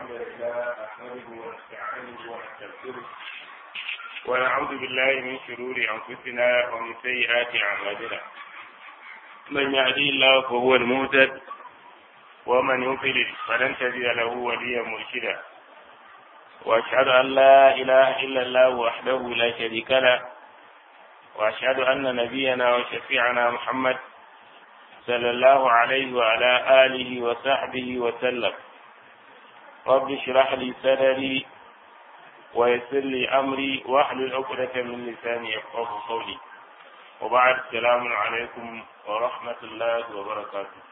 الحمد لله نحمده ونستعينه ونستغفره ونعوذ بالله من شرور انفسنا ومن سيئات اعمالنا من يهدي الله فهو المهتد ومن يضلل فلن تجد له وليا مرشدا واشهد ان لا اله الا الله وحده لا شريك له واشهد ان نبينا وشفيعنا محمد صلى الله عليه وعلى اله وصحبه وسلم رب اشرح لي صدري ويسر لي امري واحلل عقدة من لساني يفقه قولي وبعد السلام عليكم ورحمة الله وبركاته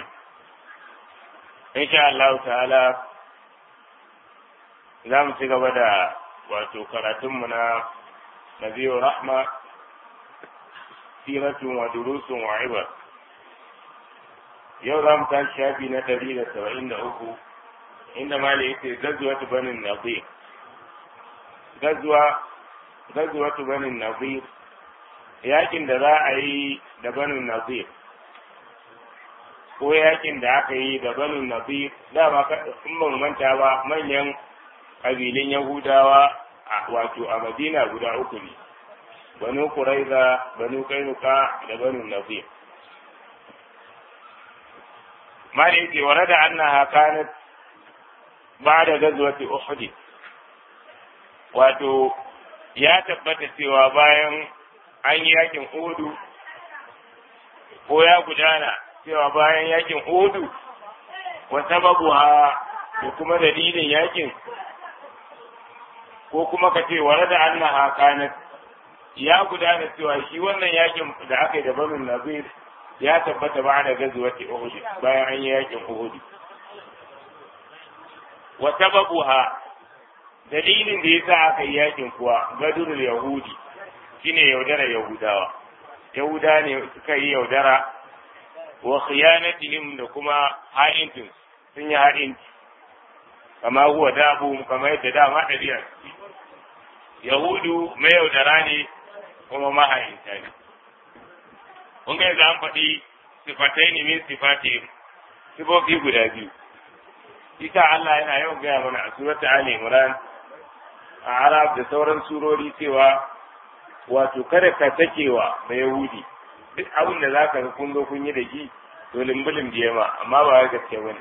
إن شاء الله تعالى za mu ci gaba da wato karatunmu na nabiyu rahma siratun wa durusun wa ibar yau za mu tashi shafi na ɗari da saba'in da uku inda ma yake gazuwa ta banin nazir gazuwa gazuwa ta banin nazir yakin da za a yi da banin nazir ko yakin da aka yi da banin nazir dama in ban manta ba manyan ƙabilun yahudawa wato a madina guda uku ne banu kuraiza banu kainuka da banu nazir ما يجي ورد أنها كانت بعد غزوة أحد wato ya tabbata cewa bayan an yi yakin Udu ko ya gudana cewa bayan yakin Udu wa sababu ha da kuma dalilin yakin ko kuma ka ce ware da annaha kanat ya gudana cewa shi wannan yakin da aka yi da banu nazir ya tabbata ba da gazuwati Uhud bayan an yi yakin Uhud wa sababuha dalilin da yasa aka yi yakin kuwa gadurul yahudi shine yaudara yahudawa yahuda ne suka yi yaudara wa khiyanatihim da kuma ha'intin sun yi ha'inci kama huwa dabu kamar yadda dama ɗabi'a yahudu mai yaudara ne kuma maha'inta ne kun ga yanzu an faɗi sifatai ne min sifati sifofi guda biyu ita Allah yana yawan gaya mana a surata Ali Imran a Arab da sauran surori cewa wato kada ka takewa da Yahudi duk abin da zaka ga kun zo kun yi da shi to limbulin biye ma amma ba ga gaske bane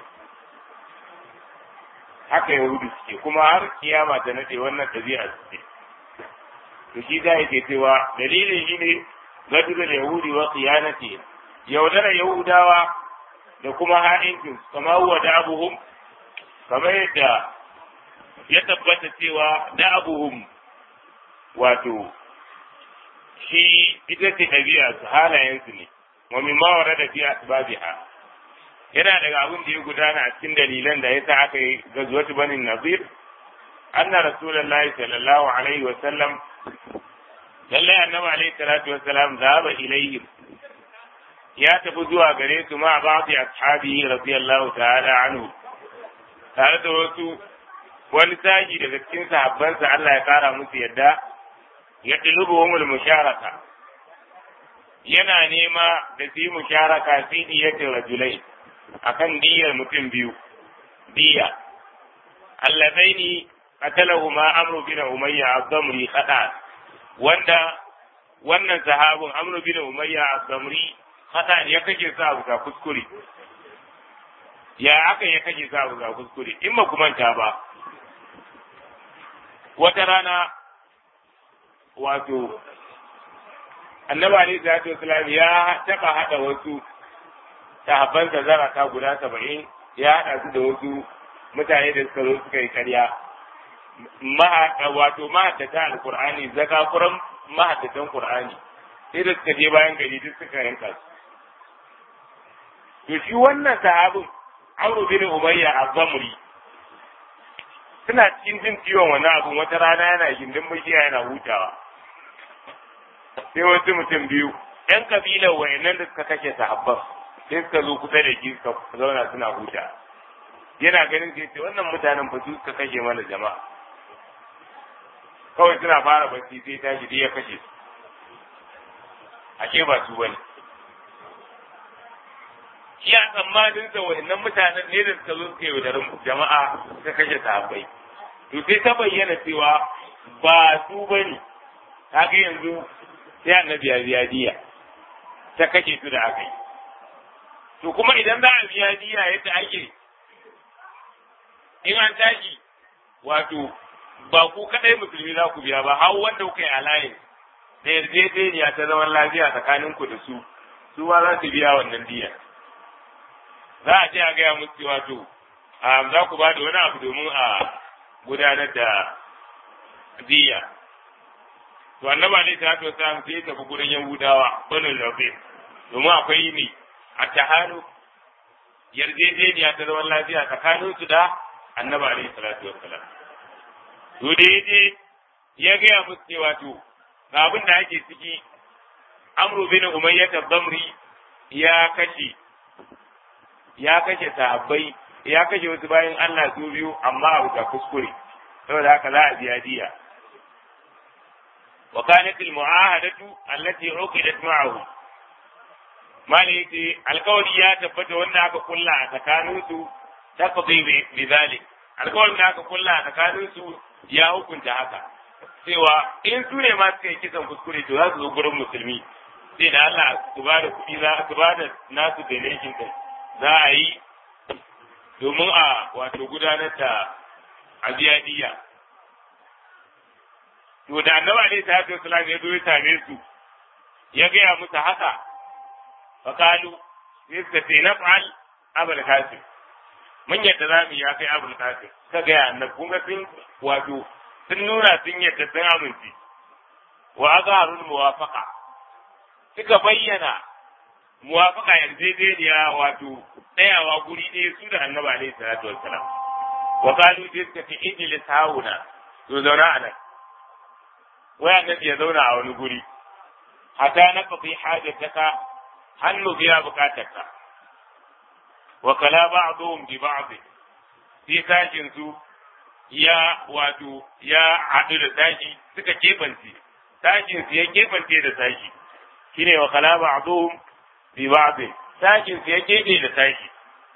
haka Yahudi suke kuma har kiyama ta nade wannan ɗabi'a suke to shi za yake cewa dalilin shi ne gadurul yahudi wa qiyanati yaudara yahudawa da kuma ha'incin kama huwa da abuhum kamar yadda ya tabbata cewa da abuhum wato shi ita ce ɗabi'a su halayensu ne wa min ma warada fi asbabiha yana daga abin da ya gudana a cikin dalilan da yasa aka yi gazuwatu banin nazir anna rasulullahi sallallahu alaihi wa sallam lallai annabi alaihi salatu wassalam zaba ilayhim ya tafi zuwa gare su ma ba'di ashabihi radiyallahu ta'ala anhu tare da wasu wani saji daga cikin sahabbansa Allah ya kara musu yadda ya dilubuhumul musharaka yana nema da su yi musharaka fi diyatin rajulai akan diyar mutum biyu diya allazaini qatalahuma amru bin umayya az-zamri khata wanda wannan sahabin amru bin umayya as-samri hada ya kake sa abu ga kuskure ya aka ya kake sa abu ga kuskure in ba ku manta ba wata rana wato annabi alaihi salatu wasalam ya taba hada wasu sahabban da zarata guda saba'in ya hada su da wasu mutane da suka zo suka yi karya wato mahaddata alkur'ani zakakuran mahaddatan qur'ani sai da suka je bayan gari duk suka yanka su to shi wannan sahabin Amr bin Umayya az-Zamri suna cikin jin ciwon wani abu wata rana yana gindin bishiya yana hutawa sai wasu mutum biyu yan kabilar wayannan da suka kashe sahabban sai suka zo kusa da shi suka zauna suna huta yana ganin sai ce wannan mutanen fa su suka kashe mana jama'a kawai suna fara bacci sai tashi dai ya kashe su ashe ba su bane iya tsammanin sa wa'annan mutanen ne da suka zo suka yaudarin jama'a suka kashe sahabbai to sai ta bayyana cewa ba su bane kaga yanzu sai annabi ya biya diya ta kashe su da aka yi to kuma idan za a biya diya yadda ake in an tashi wato ba ku kadai musulmi za ku biya ba har wanda kuka yi alayin da yarjejeniya ta zaman lafiya tsakanin ku da su su ma za su biya wannan diya za a ce a gaya musu cewa to za ku ba da wani abu domin a gudanar da diya to annaba ne ta to sa sai tafi gurin yahudawa banu lafi domin akwai ne a tahanu yarjejeniya ta zaman lafiya tsakanin su da annaba alaihi salatu wassalam to da yaje ya gaya musu cewa to ga abin da ake ciki amru bin umayyah ad-damri ya kashe ya kashe sahabbai ya kashe wasu bayan Allah su biyu amma a wuta kuskure saboda haka za a biya diya wa kanat al-mu'ahadatu allati uqidat ma'ahu mali yace alkawari ya tabbata wanda aka kulla a tsakanin su taqdi bi zalik alkawarin da aka kulla a tsakanin su ya hukunta haka cewa in su ne ma suka yi kisan kuskure to za su zo gurin musulmi sai da Allah su ba da kuɗi za su ba da nasu donation din za a yi domin a wato gudanar da abiyadiya to da annaba ne ta hatu salam ya zo ya same su ya gaya musu haka fakalu sai suka ce na fa'al abul kasim mun yadda za mu yi ya kai abul kasim ka gaya annabi kun ga sun wato sun nuna sun yadda sun amince wa azharul muwafaqa suka bayyana muwafaka yarjejeniya wato tsayawa guri ɗaya su da annaba alaihi salatu wassalam wa qalu sai suka ce ijlis hauna to zauna a nan wai annabi ya zauna a wani guri hatta na fafi hajataka hannu biya bukatarka wa kala ba'dhum bi ba'd sai sashin su ya wato ya haɗu da sashi suka kebance sashin su ya kebance da sashi shine wa kala ba'dhum bi ba'd sashin su ya kebe da sashi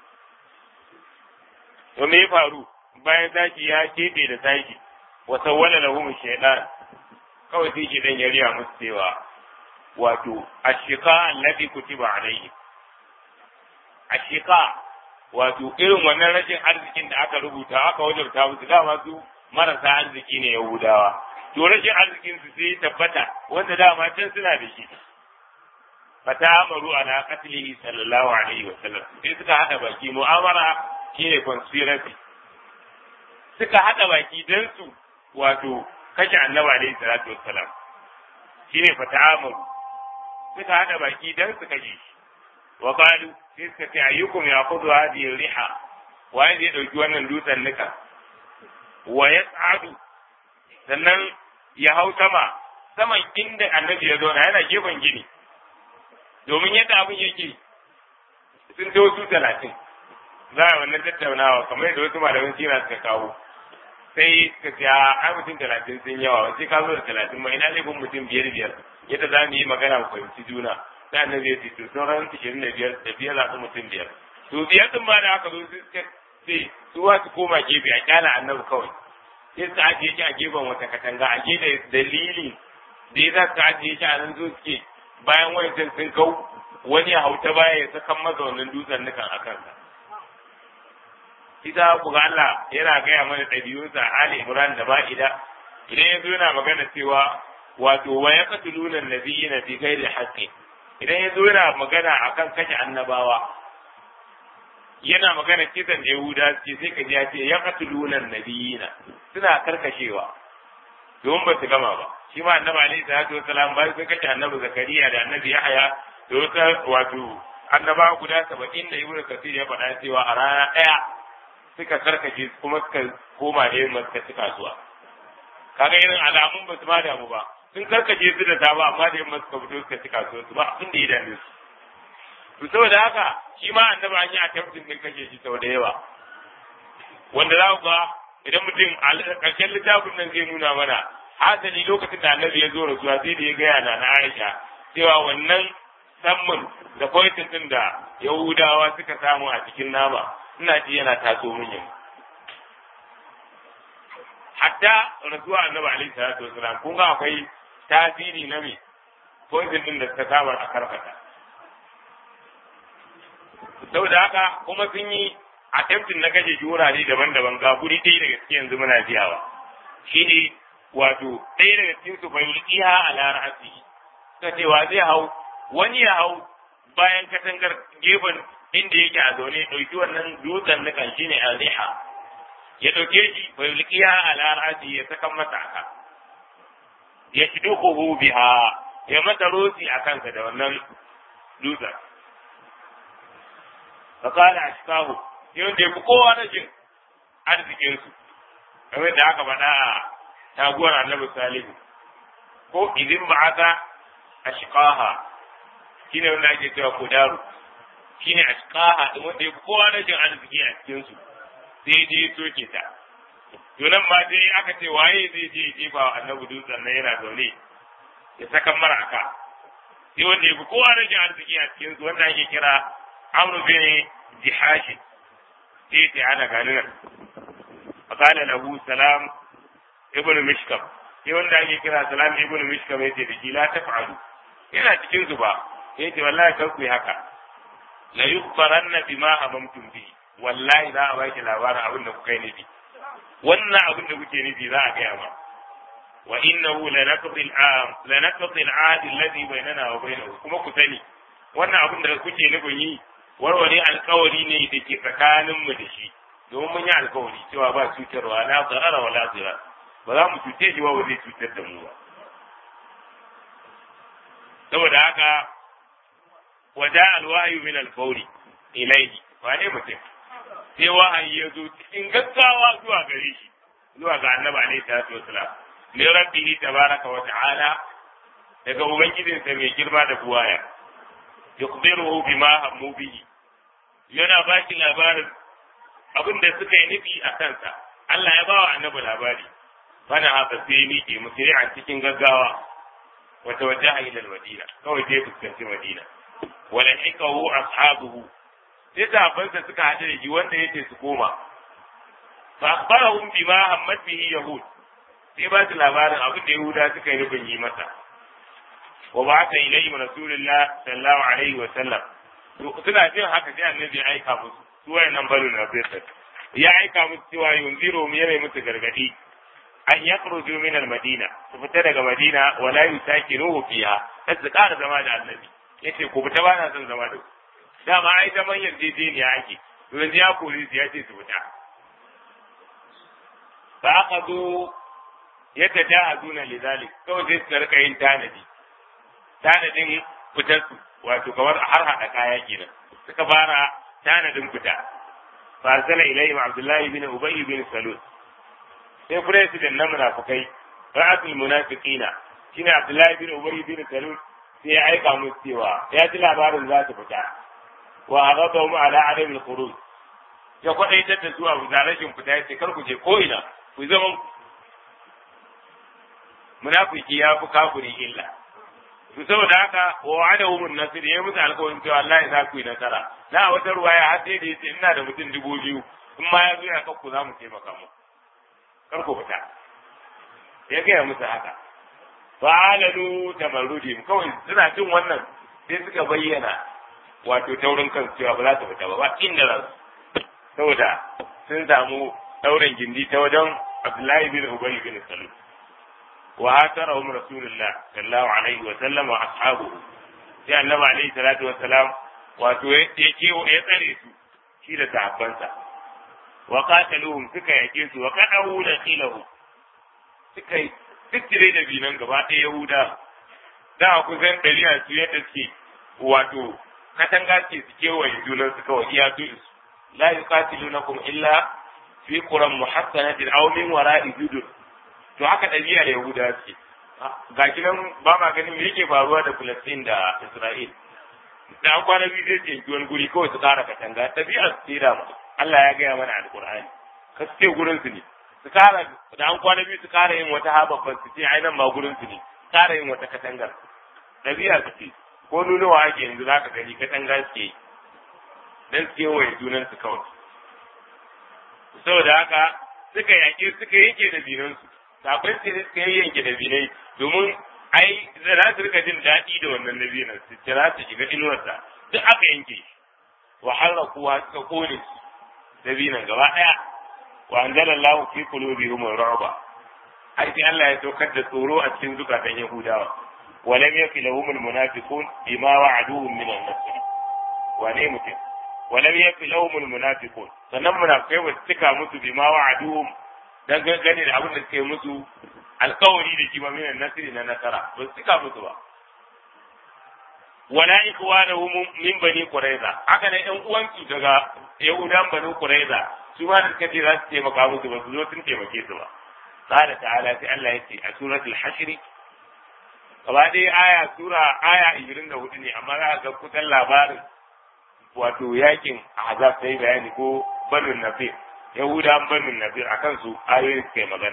to me ya faru bayan sashi ya kebe da sashi wa sawwala lahum shaytan kawai sai shedan ya riya musu cewa wato ashika alladhi kutiba alayhi ashika wato irin wannan rashin arzikin da aka rubuta aka wajabta musu dama su marasa arziki ne yahudawa to rashin arzikin su sai tabbata wanda dama can suna da shi fata amaru ala qatlihi sallallahu alaihi wa sallam sai suka hada baki mu'amara shine conspiracy suka hada baki dan su wato kashe annabi alaihi salatu wassalam shine fata amaru suka hada baki dan su kashe shi wa qalu sai suka ce ayyukum yaqulu hadhihi riha waye zai dauki wannan dutsen nika wa yas'adu sannan ya hau sama saman inda annabi ya zauna yana gefen gini domin yadda abin yake sun ta wasu talatin za a wannan tattaunawa kamar yadda wasu malaman sira suka kawo sai suka ce a mutum talatin sun yawa sai ka zo da talatin ma ina laifin mutum biyar biyar yadda za mu yi magana mu fahimci juna sai annabi ya ce to sauran ishirin da biyar da biyar zaɓi mutum biyar to biyar din ma da aka zo sai suka ce su wa su koma gefe a kyala annabi kawai sai suka ajiye shi a gefen wata katanga a gefe dalili da ya za su ajiye shi a nan zo suke bayan wancan sun kau wani ya hauta baya ya sakan masa wannan dutsen nukan a kansa. Ita ku ga Allah yana gaya mana ɗabi'unsa Ali Imran da Ma'ida idan ya zo yana magana cewa wato wa ya katuluna nabiyina fi ghairi haqqi idan ya zo yana magana akan kashe annabawa yana magana kisan Yahuda ce sai ka ji ya ce ya katuluna nabiyina suna karkashewa domin ba su gama ba shi ma annabi alaihi salatu wasalam bayan sun kashe annabi zakariya da annabi yahaya da wata wato annaba guda saba'in da ibnu kasir ya faɗa cewa a rana ɗaya suka karkashe kuma suka koma da yin suka ci kasuwa kaga irin alamun ba su ma damu ba sun karkashe su da safa amma da yamma suka fito suka ci kasuwa su ba abin da ya dame su to saboda haka shi ma annabi an yi attempting din kashe shi sau da yawa wanda za ku ga idan mutum a ƙarshen littafin nan zai nuna mana hasali lokacin da annabi ya zo rasuwa sai da ya gaya na na Aisha cewa wannan sammun da poison din da yahudawa suka samu a cikin nama ina ji yana taso min yanzu hatta rasuwa annabi alaihi salatu wasalam kun ga akwai tasiri na me poison din da suka samu a karfata saboda haka kuma sun yi attempting na kashe shi wurare daban-daban ga guri ɗaya daga cikin yanzu muna biyawa shine wato ɗaya daga cikin su bai yi a larasi ka cewa zai hau wani ya hau bayan katangar gefen inda yake a zaune ɗauki wannan dutsen nukan shine aziha ya ɗauke shi bai yi a larasi ya saka masa aka ya shidukuhu biha ya mata rosi a kansa da wannan dutsen fakala ashkahu sai wanda ya fi kowa na jin arzikinsu kamar da aka faɗa a taguwar annabi salihu ko idin ba aka ashqaha shine wanda ake cewa kudaru shine ashqaha din wanda ya fi kowa na jin arziki a cikinsu sai je soke ta to nan ma sai aka ce waye zai je jefa wa annabi dutsen nan yana zaune ya saka mara aka sai wanda ya fi kowa na jin arziki a cikinsu wanda ake kira amru bin jihashi sai ta ana gani nan fakala lahu salam ibn mishkam sai wanda ake kira salam ibn mishkam yace da shi la taf'alu yana cikin su ba yace wallahi kar ku yi haka la yukhbaranna bima amamtum bi wallahi za a baki labarin abin da kuka yi nufi wannan abin da kuke nufi za a gaya ma wa innahu lanaqdi al-am lanaqdi al-ahd alladhi bainana wa bainahu kuma ku sani wannan abin da kuke nufin yi warware alkawari ne da ke tsakaninmu da shi domin mun yi alkawari cewa ba cutarwa la zarara wa la zirar ba za mu cuce shi ba zai cutar da mu ba saboda haka waja alwahyu min alfawri ilayhi wane mutum sai wahayi ya zo cikin gaggawa zuwa gare shi zuwa ga annabi alaihi salatu wasalam min rabbihi tabaraka wa ta'ala daga ubangijinsa mai girma da buwaya yukhbiruhu bima hammu bihi yana ba shi labarin abin da suka yi nufi a kansa Allah ya bawa annabi labari bana haka sai miƙe musiri a cikin gaggawa wata wajaha ila madina kawai sai fuskanci madina wala hikahu ashabuhu sai sahabbansa suka haɗu da shi wanda yace su koma fa akhbarahum bima hammat bihi yahud sai ba su labarin abin da yahuda suka yi nufin yi masa wa ba'atha ilayhim rasulullah sallallahu alaihi wa sallam suna jin haka sai annabi ya aika musu su wayannan banu na bisat ya aika musu cewa yunziru mu yana musu gargadi an yakhruju min al-madina su fita daga madina wala yusakinuhu fiha sai su ƙara zama da annabi yace ku fita ba na son zama da ku dama ai zaman yarjejeniya ake to yanzu ya kore su ya ce su fita fa aqadu yatajahaduna lidhalik kawai sai su rika yin tanadi tanadin fitar su wato kamar har hada kaya kenan suka fara tanadin fita fa arsala ilayhim abdullahi bin ubay bin salul sai president na munafikai ra'atul munafiqina shine abdullahi bin ubay bin salul sai ya aika musu cewa ya ji labarin za su fita wa aghadahum ala adam al-khuruj ya kwadaitar da su abu da rashin fita ya ce kar ku je ko ina ku zama munafiki ya fi kafiri illa to saboda haka wa wa'adahum an-nasr ya musu alƙawarin cewa Allah za ku yi nasara na wata ruwaya har sai da yace ina da mutum dubu biyu in ma ya zo ya kakku za mu taimaka mu kar ku fita ya gaya musu haka fa'alalu tamarrudihim kawai suna jin wannan sai suka bayyana wato taurin kan cewa ba za su fita ba ba inda za su saboda sun samu daurin gindi ta wajen Abdullahi bin Ubay bin Salul wa hatarahum Rasulullah sallallahu alaihi wa sallam wa ashabuhu sai Annabi alaihi salatu wa salam wato ya kewo ya tsare su shi da sahabbansa wa qataluhum suka yake su wa qadahu da khilahu suka yi tattire da binan gaba ɗaya Yahuda da kusan ɗari a su yadda suke wato katanga ce su kewaye junan su kawai iya su la yuqatilunakum illa fi quran muhassanatin aw min wara'i judur to haka ɗabi'a da Yahuda ce gashi nan ba ma ganin me yake faruwa da Palestine da Isra'il da an kwana biyu zai ce wani guri kawai su ƙara katanga ɗabi'a su ce da Allah ya gaya mana alƙur'ani ka ce gurin su ne su kara da an kwana biyu su kara yin wata hababban su ce ai nan ma gurin su ne kara yin wata katangar ɗabi'a su ce ko nunawa ake yanzu za ka gani katanga suke yi dan su kewaye junansu kawai saboda haka suka yaƙi suka yanke da binansu kafin su suka yanke da binai domin ai za su rika jin daɗi da wannan nabinan su kira su shiga inuwarsa duk aka yanke shi wa harrakuwa suka kone su nabinan gaba ɗaya wa anzalallahu fi qulubihim ar-ru'ba ai sai Allah ya saukar da tsoro a cikin zukatan Yahudawa wa lam yakil lahum al-munafiqun bima wa'aduhum min an-nasr wa ne mutum wa lam yakil lahum al-munafiqun sannan munafikai ba su cika musu bima wa'aduhum dan gane da abin da suke musu alkawari da shi ba minan nasiri na nasara ba su cika musu ba wala ikhwanahum min bani quraiza haka ne ɗan uwansu daga yahudan bani quraiza su ma da suka ce za su taimaka musu ba su zo sun taimake su ba qala ta'ala sai Allah ya ce a suratul hashr gaba dai aya sura aya 24 ne amma za ga kusan labarin wato yakin azab sai bayani ko banu nafir yahudan banu nafir akan su ayoyin suka yi magana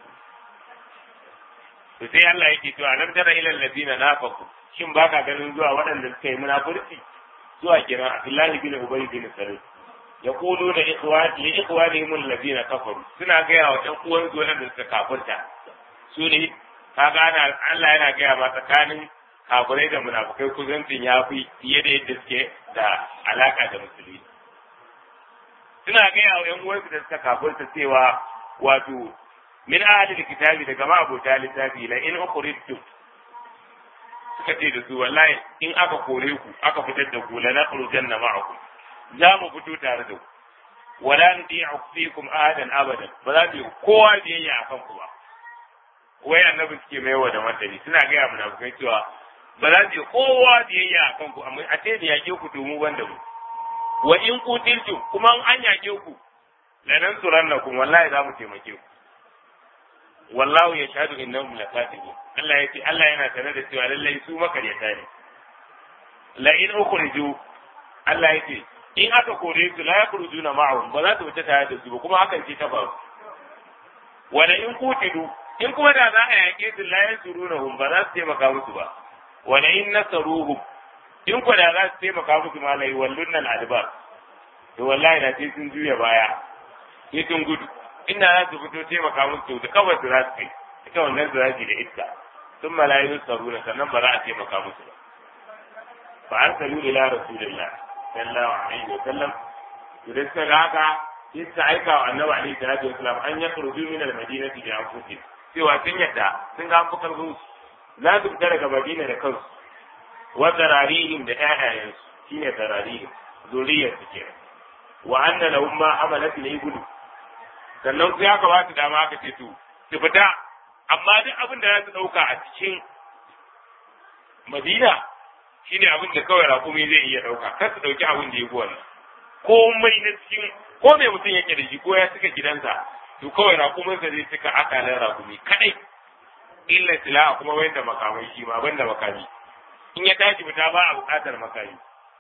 to sai Allah yake cewa alam tara ila alladina nafaqu shin baka ganin zuwa waɗanda suka yi munafurci zuwa kiran Abdullahi bin Ubay bin Salul yaquluna ikhwani li ikhwanihim alladina kafaru suna gaya wa ɗan uwan su waɗanda suka kafirta su ne kaga ana Allah yana gaya ma tsakanin kafirai da munafukai kuzancin ya fi fiye da yadda suke da alaka da musulmi suna gaya wa ɗan uwansu da suka kafirta cewa wato min ahli kitabi daga ma abota littafi la in ukhrijtum suka ce da su wallahi in aka kore ku aka fitar da ku la nakhrujanna ma'akum za mu fito tare da ku wala nuti'u fikum ahadan abadan ba za mu kowa biyayya akan ku ba wai annabi suke mai wa da martani suna gaya mu na cewa ba za su kowa biyayya akan ku amma a ce da yake ku to mu banda mu wa in kutiltum kuma an yake ku lanan surannakum wallahi za mu taimake ku wallahu ya shahadu innahum lakatibun Allah ya ce Allah yana tare da cewa lallai su makaryata ne la in ukhriju Allah ya ce in aka kore su la yakhrujuna ma'ahum ba za su fita tare da su ba kuma hakan ce ta faru wala in kutilu in kuma da za a yake su la yansurunahum ba za su taimaka musu ba wala in nasaruhum in ko da za su taimaka musu ma la yawallunna al-adbar to wallahi da sai sun juya baya sai sun gudu inda za su fito taimaka musu da kawai su za su kai ita wannan su za su da iska sun malayu saruna sannan ba za a taimaka musu ba fa arsalu ila rasulillah sallallahu alaihi wa sallam idan suka ga haka sai suka aika wa annabi alaihi salatu wasallam an ya kurju min al-madinati bi anfusihim cewa sun yadda sun ga an karfin su za su fita daga madina da kansu wa zararihim da ƴaƴayensu shine zararihim zuriyar su kenan wa anna lahum ma amalat ne gudu sannan sai aka ba su dama aka ce to su fita amma duk abin da za su ɗauka a cikin madina shine abin da kawai rakumi zai iya ɗauka kar su ɗauki abin da ya fi wannan komai na cikin ko mai mutum yake da shi ko ya cika gidansa to kawai rakuminsa zai cika akalan rakumi kadai illa sila kuma wanda makamai shi ma banda makami in ya tashi fita ba a buƙatar makami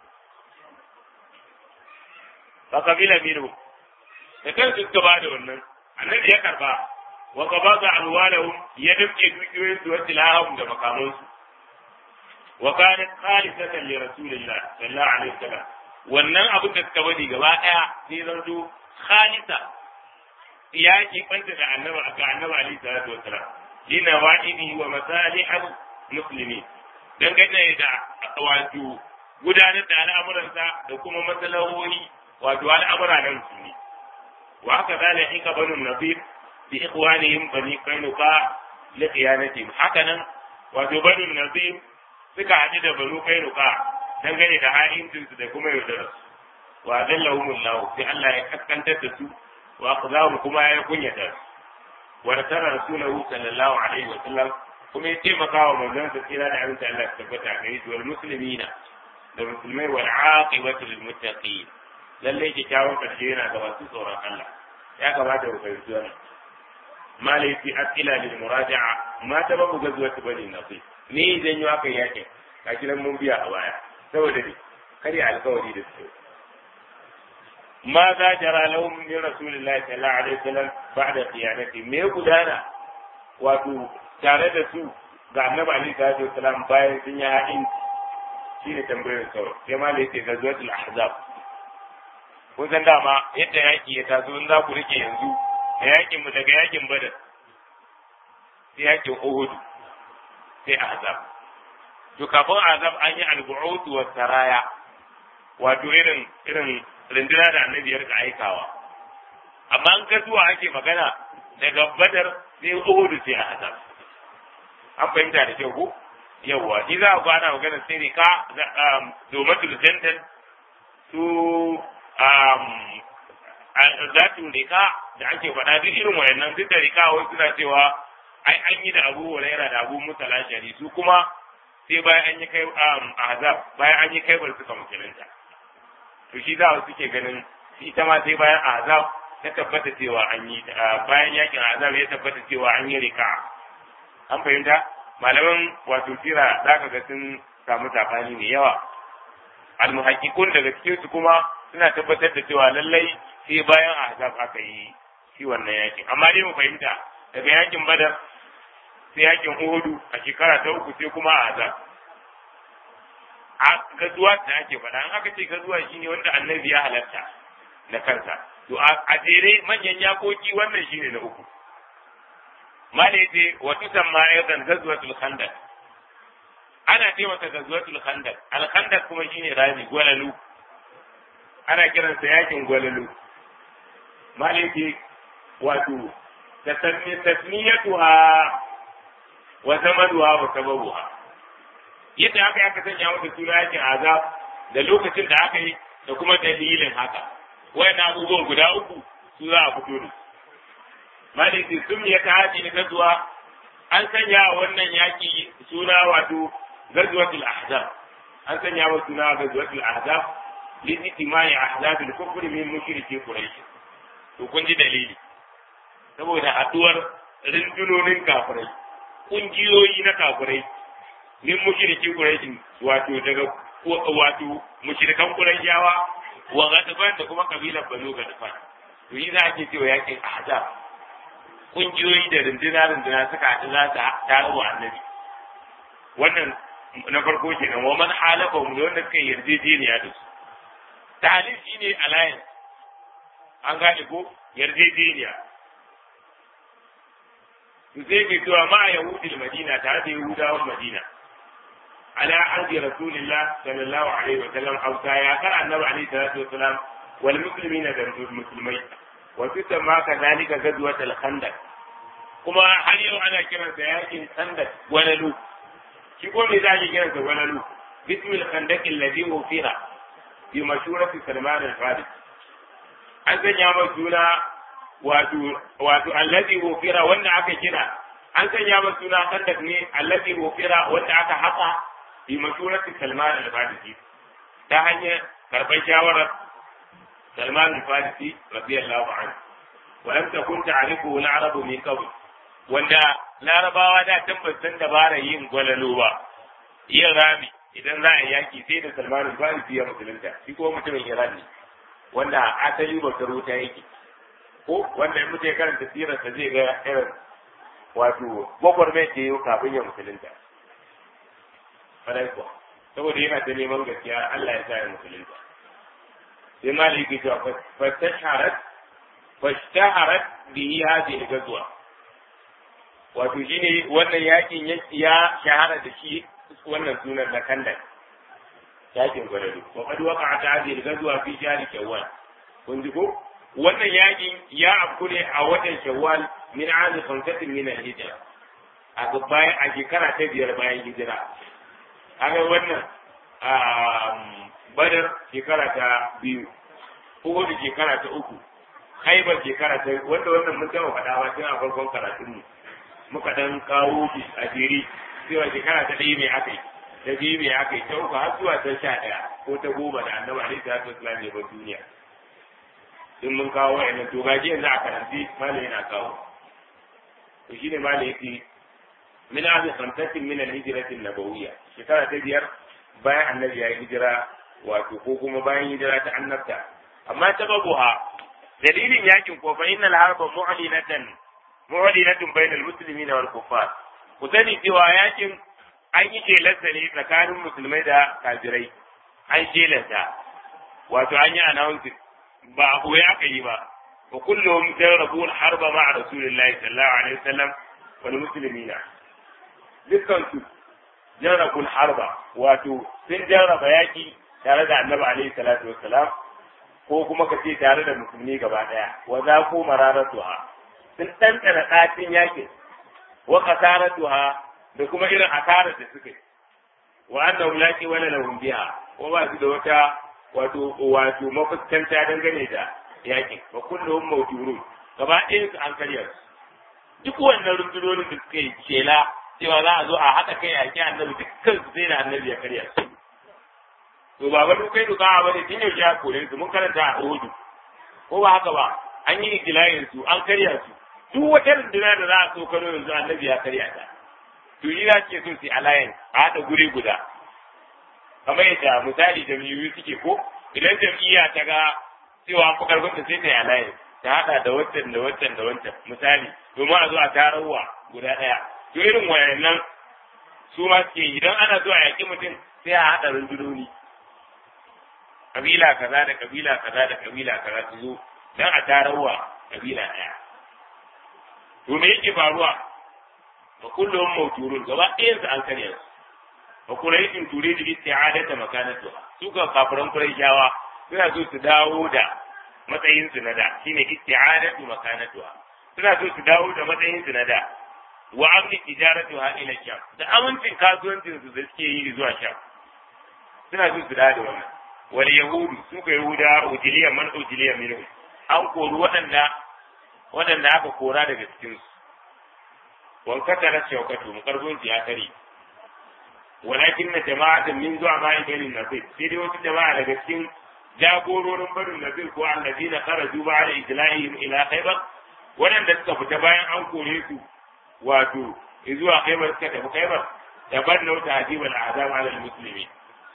fa kabila minhu da kansu suka ba da wannan annabi ya karba wa qabada alwalahum ya damke dukiyoyin su wacce lahum da makamansu wa kanat khalisatan li rasulillah sallallahu alaihi wasallam wannan abin da suka bari gaba daya sai zanto khalisa ya ki banta da annabi ga annabi alaihi salatu wasallam lina wa'idi wa masalihal muslimin dangane da wato gudanar da al'amuransa da kuma masalahohi wato al'amura na musulmi وهكذا لحق بنو النضير بإخوانهم بني قينقاع لخيانتهم هكذا وبنو النضير suka haɗu da banu kainuka dangane da ha'incinsu da kuma yaudararsu wa zallahum Allah sai Allah ya kaskantar da su wa aqzahum kuma ya kunyata su wa nasara rasulahu sallallahu alaihi wa sallam kuma ya taimaka wa manzon sa tsira da abin Allah ya tabbata a gare shi wal muslimina da musulmai wal aqibatu lil muttaqin lallai kyakkyawan ƙarshe yana ga masu tsoron Allah ya kamata ku fahimci wannan malai fi asila lil muraja'a ma ta babu gazuwa ta bani nafi me idan yi aka yake ka kiran mun biya a baya saboda ne kare alkawari da su ma za jara lahum min rasulillahi sallallahu alaihi wasallam ba'da qiyanati me gudana wato tare da su ga annabi alaihi salatu wasallam bayan sun yi haɗin shi ne tambayar kawai sai ma da yake gazwatul ahzab kun san dama yadda yaki ya taso in za ku rike yanzu da yakin mu daga yakin badar sai yakin uhud sai ahzab to kafin ahzab an yi al-bu'ud wa saraya wato irin irin rinduna da annabi ya rika aikawa amma an ga zuwa ake magana daga badar sai uhud sai ahzab an fahimta da kyau ko yawwa shi za ku ana magana sai rika domatul jantan su zatin rika da ake faɗa duk irin wayannan duk da rika wai suna cewa ai an yi da abu huraira da abu musa lashari su kuma sai bayan an yi kai azab bayan an yi kai bar suka musulunta to shi za su suke ganin ita ma sai bayan azab ta tabbata cewa an yi bayan yakin azab ya tabbata cewa an yi rika an fahimta malaman wato tira za ka ga sun samu sabani mai yawa almuhakkikun daga cikin su kuma suna tabbatar da cewa lallai sai bayan ahzab aka yi shi wannan yakin amma dai mu fahimta daga yakin badar sai yakin uhudu a shekara ta uku sai kuma ahzab a gazuwa da ake faɗa an aka ce gazuwa shine wanda annabi ya halarta da kansa to a jere manyan yakoki wannan shine na uku malaiti wa tusamma aidan gazwatul khandaq ana ce mata gazwatul khandaq al khandaq kuma shine rami gwalalu ana kiransa yakin gwalalu malaiti wato tasmiyatuha wa zamanuha wa sababuha yadda aka aka sanya mata suna yakin azab da lokacin da aka yi da kuma dalilin haka wayannan abubuwan guda uku su za a fito da su maliki sun ya ta haji na zuwa an sanya wannan yaki suna wato gazwatul ahzab an sanya wa suna gazwatul ahzab li itimai ahzab al kufr min mushriki quraish to kun ji dalili saboda haduwar rundunonin kafirai kungiyoyi na kafirai min mushriki quraish wato daga wato mushrikan qurayshawa wa gadafan da kuma kabilar banu gadafan to yi za a ke cewa yakin ahzab kungiyoyi da runduna runduna suka haɗu za su taro wa annabi wannan na farko kenan wa man halafa mu da wanda suka yi yarjejeniya da su talib shine alliance an gane ko yarjejeniya su sai ke cewa ma yahudi madina tare da yahudawan madina ala ardi rasulillah sallallahu alaihi wa sallam hausa ya kar annabi alaihi salatu wa salam wal muslimina da musulmai wa tusamma kadhalika ghazwat al-khandaq kuma har yau ana kiransa yakin khandaq walalu shi ko me zaki kiransa walalu bismil khandaq alladhi wufira bi mashurati salman al-faris an sanya mai suna wato wato alladhi wufira wanda aka kira an sanya mai suna khandaq ne alladhi wufira wanda aka haka bi mashurati salman al-farisi ta hanyar karɓar shawarar سلمان الفارسي رضي الله عنه ولم تكن تعرفه العرب من قبل wanda larabawa da tabbas san dabara yin gwalalo ba yin rami idan za a yaki sai da salman al-farisi ya musulunta shi ko mutumin iran ne wanda asali bautar wuta yake ko wanda in mutum ya karanta sirarsa zai ga irin wato gwagwarmai da yau kafin ya musulunta kuwa saboda yana ta neman gaskiya Allah ya sa ya musulunta sai maliki cewa fastasharat fastasharat bihi hadhihi al-ghazwa wato shine wannan yakin ya shahara da shi wannan sunan na kandak yakin gwarado wa qad waqa'at hadhihi al-ghazwa fi shahr shawwal kun ji ko wannan yakin ya afku ne a watan shawwal min aami khamsatin min al-hijra a bayan a shekara ta biyar bayan hijira kaga wannan badar shekara ta biyu ko da shekara ta uku haibar shekara ta wanda wannan mun taɓa faɗa ba tun a farkon karatun mu muka dan kawo shi a jeri cewa shekara ta ɗaya mai aka yi ta biyu mai aka yi ta uku har zuwa ta sha ɗaya ko ta goma da annabi alaihi salatu wasalam ne bar duniya in mun kawo wa'annan to gaji yanzu a karanti malam yana kawo to shine malam yake min ahli khamsatin min al-hijrati an-nabawiyya shekara ta biyar bayan annabi ya yi hijira wato ko kuma bayan hijira ta annabta amma sababuha dalilin yakin ko fa innal harba mu'linatan mu'linatun bainal muslimin wal kuffar ku sani cewa yakin an yi shelarsa ne tsakanin musulmai da kafirai an shelanta wato an yi announcing ba a koya aka yi ba wa kullum jarrabu harba ma rasulillahi sallallahu alaihi wasallam wal muslimina dukkan su jarrabu harba wato sun jarraba yaki tare da annabi alaihi salatu wassalam ko kuma ka ce tare da musulmi gaba daya wa za ko mararatuha sun tantana ɗacin yakin wa kasaratuha da kuma irin asarar da suka yi wa annahum laqi wala lahum biha ko ba su da wata wato wato mafuskanta dangane da yakin wa kulluhum mawjurun gaba ɗayan su an karya su duk wannan rundunonin da suka yi shela cewa za a zo a haɗa kai yaki annabi dukkan su sai da annabi ya karya su to ba ba kai duka ba ne tun yau ya kore su mun karanta a Uhud ko ba haka ba an yi ikilayin su an karya su duk wata runduna da za a so kano yanzu annabi ya karya ta to yi za ce so su alayan a haɗa guri guda kamar yadda misali jam'iyyu suke ko idan jam'iyya ta ga cewa an fi karfin ta sai ta yi alayan ta haɗa da wancan da wancan da wancan misali domin a zo a tarawa guda ɗaya to irin wayannan su ma suke idan ana zuwa yaƙi mutum sai a haɗa rundunoni kabila kaza da kabila kaza da kabila kaza su zo dan a tarawa kabila ɗaya to me yake faruwa wa kullum mawjurun gaba ɗayan su an karya su wa quraishin turidu isti'adata makanatuha su ga kafiran quraishawa suna so su dawo da matsayin su na da shine isti'adatu makanatuha suna so su dawo da matsayin su na da wa amni tijaratuha ila sham da amincin kasuwancin su da suke yi zuwa sham suna so su dawo da wannan wal yahudu su ga yahuda ujiliya man ujiliya minhu an kori waɗanda waɗanda aka kora daga cikinsu wankata na shaukatu karfin su ya kare walakin na jama'atan min zuwa ma ibanin nasir sai dai wasu jama'a daga cikin jagororin barin nasir ko allazi na kharaju ba da ijla'ihim ila khaybar waɗanda suka fita bayan an kore su wato zuwa khaybar suka tafi khaybar tabannau ta'dibal azab ala almuslimin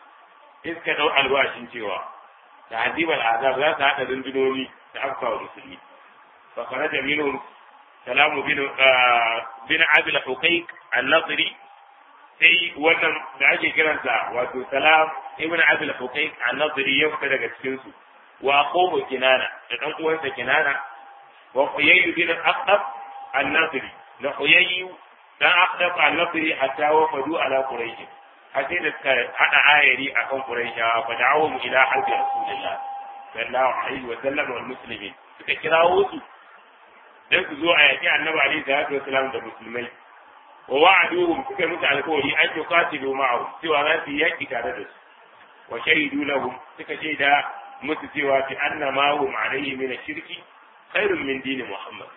iska dau alwashin cewa ta'dibal azab za su haɗa rundunoni da afka wa musulmi فخرج منهم سلام بن بن عبد الحقيق النصري sai wannan da ake kiransa wato salam ibn abdul huqaiq an-nadri ya fita daga cikin su wa qawmu kinana da dan uwansa kinana wa huyay bin aqdab an-nadri da huyay dan aqdab an-nadri hatta wafadu ala quraish hatta da suka hada ayari akan quraishawa fa da'awum ila harbi rasulillah sallallahu alaihi wa sallam wal muslimin suka kirawo su dan su zo a yaki annabi alaihi salatu wasalam da musulmai wa wa'aduhum suka musu alkawari an yuqatilu ma'ahu cewa za su yaki tare da su wa shahidu lahum suka shaida musu cewa fi anna ma hum alayhi min shirki khairun min dini muhammad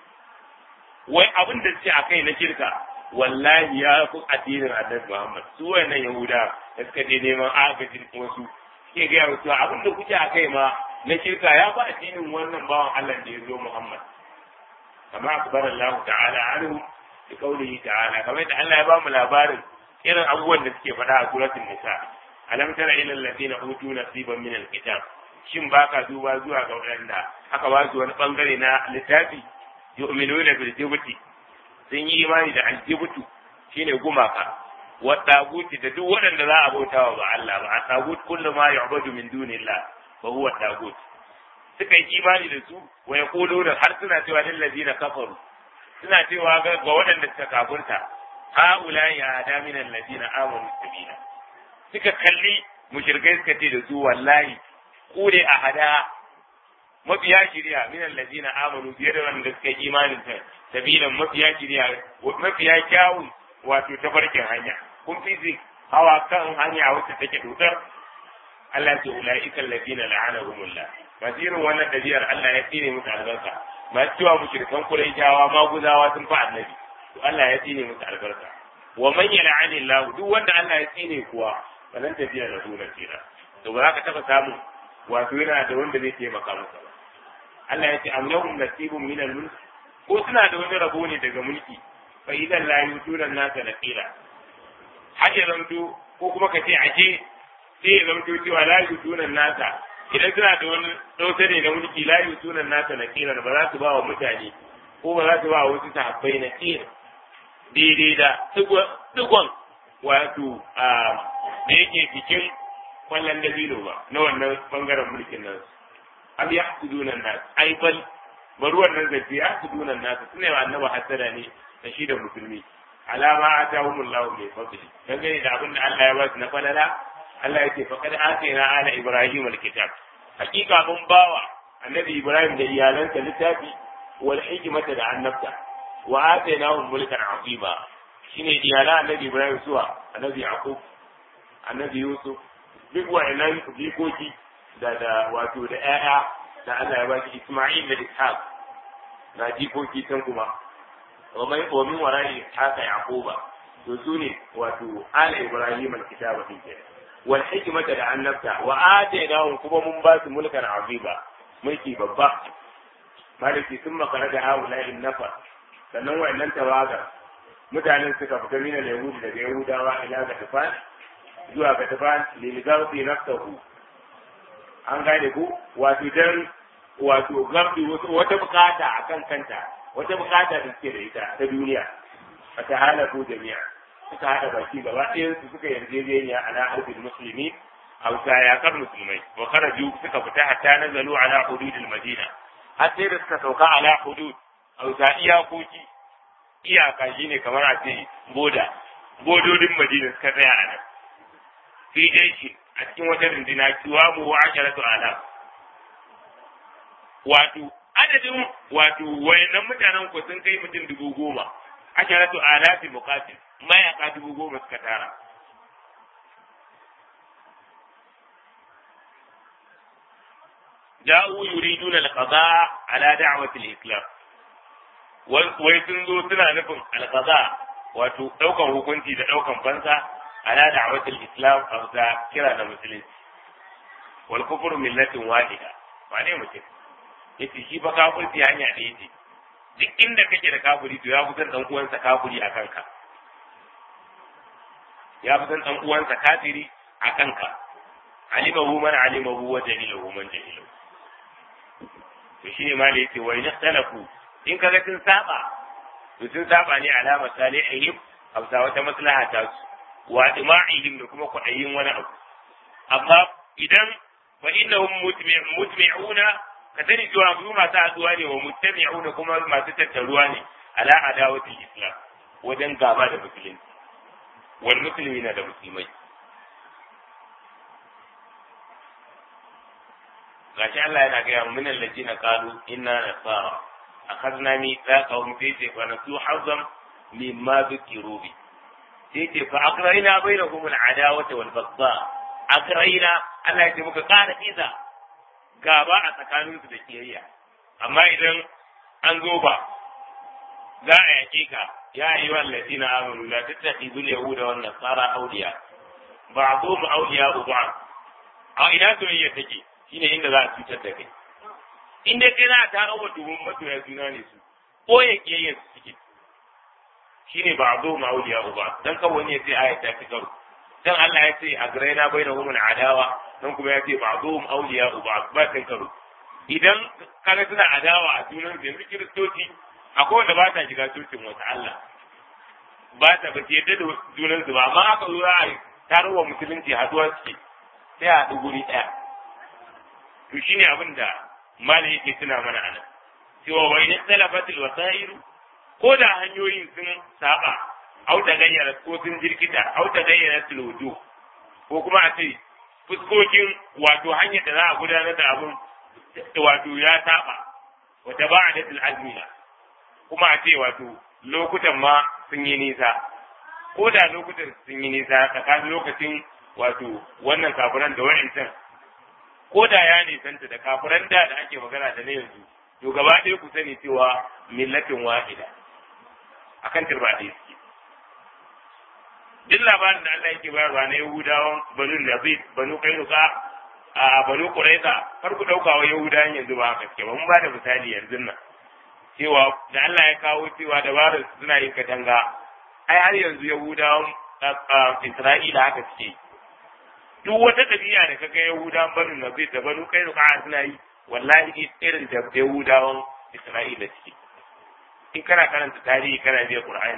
wai abin da suke akai na shirka wallahi ya fi addinin annabi muhammad su wayannan yahuda da suka je neman agajin wasu suke gaya musu abin da kuke akai ma na shirka ya fi addinin wannan bawan Allah da ya zo muhammad kama akbar Allah ta'ala anhu bi qawlihi ta'ala kamar da Allah ya ba mu labarin irin abubuwan da suke faɗa a suratul nisa alam tara ila alladhina utu nasiban min alkitab shin baka duba zuwa ga waɗanda aka ba su wani bangare na littafi yu'minuna bil jibti sun yi imani da aljibutu shine gumaka wa taguti da duk waɗanda za a bautawa ba Allah ba a tagut kullu ma yu'badu min dunillah fa huwa tagut suka yi imani da su wa yaquluna har suna cewa lil ladina kafaru suna cewa ga waɗanda suka kafurta haula ya hada min alladina amanu sabila suka kalli mushrikai suka ce da su wallahi ku ne a hada mafiya shiriya min alladina amanu fiye da wanda suka yi imanin ta sabilan mafiya shiriya mafiya kyawun wato tafarkin hanya kun fi hawa kan hanya wacce take dodar Allah ce ulaika alladina la'anahumullah masu irin wannan ɗabi'ar Allah ya tsine musu albarka masu cewa mushrikan Qurayshawa maguzawa sun fa annabi to Allah ya tsine musu albarka wa man yal'ani Allah duk wanda Allah ya tsine kuwa wannan tafiya da su nasira to ba za ka taba samu wato yana da wanda zai taimaka masa ba Allah ya ce am lahum nasibun min al-mulk ko suna da wani rabo ne daga mulki fa idan la yutuna nasa naqila haje zanto ko kuma ka ce aje sai ya zanto cewa la yutuna nasa idan suna da wani ɗauke ne na mulki la yutuna nasa naqila ba za su ba wa mutane ko ba za su ba wa wasu sahabbai na kira daidai da digon wato da yake cikin kwallon dabino ba na wannan bangaren mulkin nan am ya hasuduna nas ai bal bari wannan zance ya hasuduna nas suna wa annaba hasada ne da shi da musulmi alama atahumullahu min fadli dangane da abin da Allah ya ba su na falala Allah yake faqad atina ala ibrahim alkitab hakika mun bawa annabi ibrahim da iyalansa littafi wal hikmata da annabta wa atainahum mulkan azima shine iyalan annabi ibrahim suwa annabi yaqub annabi yusuf duk wa'annan jikoki da da wato da ƴaƴa da Allah ya ba shi isma'il da ishaq na jikoki can kuma wa mai wa min wara'i haka yaquba to sune wato ala ibrahim alkitaba din kenan wal hikmata da annabta wa atainahum kuma mun ba su mulkan azima mulki babba maliki sun makara da haula in nafa sannan wa'annan tawaga mutanen suka fita min al-yahudi daga yahudawa ila ga tafan zuwa ga tafan lil gawdi nafsuhu an gane ku wato dan wato gabdi wata bukata akan kanta wata bukata da suke da ita ta duniya a ta halaku jami'a suka hada baki gaba ɗayan su suka yarjejeniya ala harbin musulmi hausa yakar musulmai wa kharaju suka fita hatta nazalu ala hududil madina har sai da suka sauka ala hudud hausa iyakoki iyaka shine kamar a ce boda bododin madina suka tsaya a nan fi dai shi a cikin wata rundina kiwa mu wa asharatu ala wato adadin wato wayannan mutanen ku sun kai mutum dubu goma asharatu alafi muqatil mayaka dubu goma suka tara ja'u yuriduna al-qada ala da'wati al-islam wai sun zo suna nufin al-qada wato daukan hukunci da daukan fansa ala da'wati al-islam aw ta kira da musulunci wal kufru millatin wahida ba ne mutum yace shi ba kafirci hanya da yace duk inda kake da kafiri to ya fitar dan uwansa kafiri a kanka ya fitar dan uwansa kafiri a kanka alimahu man alimahu wa jahilahu man jahilahu to shi ne ma da yake wa in ikhtalafu in kaga sun saba to sun saba ne ala masalihihim aw ta wata maslaha ta su wa dima'ihim da kuma kwaɗayin wani abu amma idan fa innahum mutmi'una ka sani cewa su masu haɗuwa ne wa mutami'una kuma masu tattaruwa ne ala adawatul islam wajen gaba da musulunci wal muslimina da musulmai gashi Allah yana gaya mu minal ladina qalu inna nasara akhadna mithaqahum fi fa nasu hazzam mimma dhukiru bi sai ce fa akraina bainahum al-adawata wal baghdha akraina Allah ya ce muka ƙara iza gaba a tsakaninsu da kiyayya amma idan an zo ba za a yaƙe ka ya yi wa ladina amanu la tattakhidul yahuda wan nasara awliya ba'dhum awliya ba'd a ina soyayya take shine inda za a cutar da kai in dai kai za a tara wa dubun masoya juna ne su ko ya kiyayya su suke shine ba'dhum awliya ba'd dan kawai ne sai ayat ta fi karo dan Allah ya ce a garaina bainahum adawa nan kuma ya ce ba'dhum awliya ba'd ba kan karo idan kaga suna adawa a junan su yanzu kiristoci akwai wanda ba ta shiga cocin wata Allah ba ta ba ta yadda da junan su ba amma aka zo a tarowa musulunci haduwa suke sai a haɗu guri ɗaya to shine abin da mali yake tuna mana anan cewa wa in talafatil wasairu ko da hanyoyin sun saba au ta gayyara ko sun jirkita au ta gayyara wudu ko kuma a ce fuskokin wato hanyar da za a gudanar da abun wato ya saba wata ba a azmina kuma a ce wato lokutan ma sun yi nisa ko da lokutan sun yi nisa tsakanin lokacin wato wannan kafiran da wa'ancan ko da ya nisanta da kafiran da da ake magana da na yanzu to gaba ɗaya ku sani cewa millatin wahida akan turba ɗaya suke duk labarin da Allah yake bayarwa na Yahudawan banu Nazir banu Kainuka a banu Quraiza kar ku dauka wa Yahudawan yanzu ba haka ke ba mun ba da misali yanzu nan cewa da Allah ya kawo cewa dabarar suna yin katanga ai har yanzu Yahudawan Isra'ila haka suke duk wata ɗabi'a da kaga Yahudawan banu Nazir da banu Kainuka suna yi wallahi irin da Yahudawan Isra'ila suke in kana karanta tarihi kana biya Qur'ani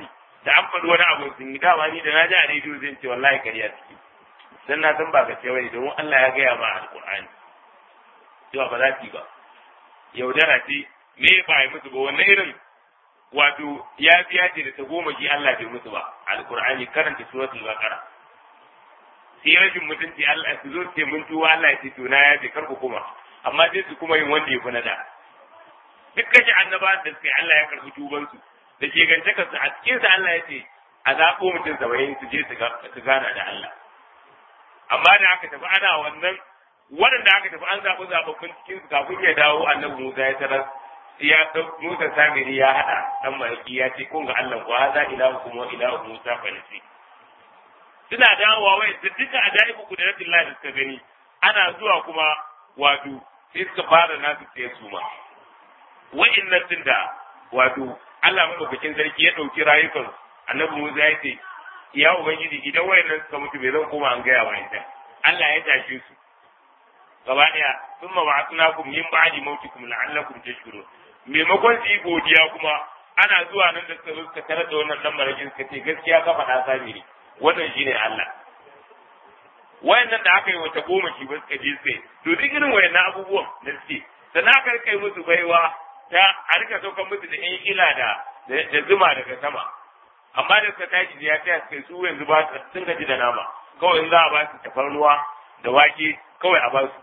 da an faɗi wani abu sun yi dama ni da na ji a rediyo zan ce wallahi kariya ciki dan na san ba gaske bane domin Allah ya gaya ma alqur'ani cewa ba za su yi ba yaudara ce me ba yi musu ba wannan irin wato ya biya ce da ta goma shi Allah bai musu ba alqur'ani karanta suratul baqara sai rashin mutunci Allah su zo ce mun tuwa Allah ya ce to na ya ce kar ku kuma amma sai su kuma yin wanda ya fi na da duk kashe annaba da suka yi Allah ya karɓi tubansu da ke gantaka su a cikin sa Allah ya ce a zaɓo mutum saba'in su je su gana da Allah amma da aka tafi ana wannan waɗanda aka tafi an zaɓi zaɓaɓɓun cikin su kafin ya dawo annabi Musa ya tarar ya Musa Samiri ya haɗa ɗan malaki ya ce kun ga Allah ko haza ilahu kuma ilahu Musa falisi suna dawowa wai da duka ajaibu kudratin Allah da suka gani ana zuwa kuma wato sai suka fara nasu sai su ma wa'annan din da wato Allah madaukakin sarki ya ɗauki rayukan annabi Musa ya ce ya ubangiji idan wayannan suka mutu bai zan koma an gaya wa ita Allah ya tashe su gaba daya thumma ba'athnakum min ba'di mautikum la'allakum tashkurun maimakon su yi godiya kuma ana zuwa nan da suka zo suka tarar da wannan dan marakin suka ce gaskiya ka faɗa sabiri wannan shine Allah wayannan da aka yi wata goma shi ba suka je sai to duk irin wayannan abubuwan da suke sannan aka kai musu baiwa ta a rika saukan musu da yan ila da da zuma daga sama amma da suka tashi ya taya suka su yanzu ba sun gaji da nama kawai in za a ba su tafarnuwa da wake kawai a ba su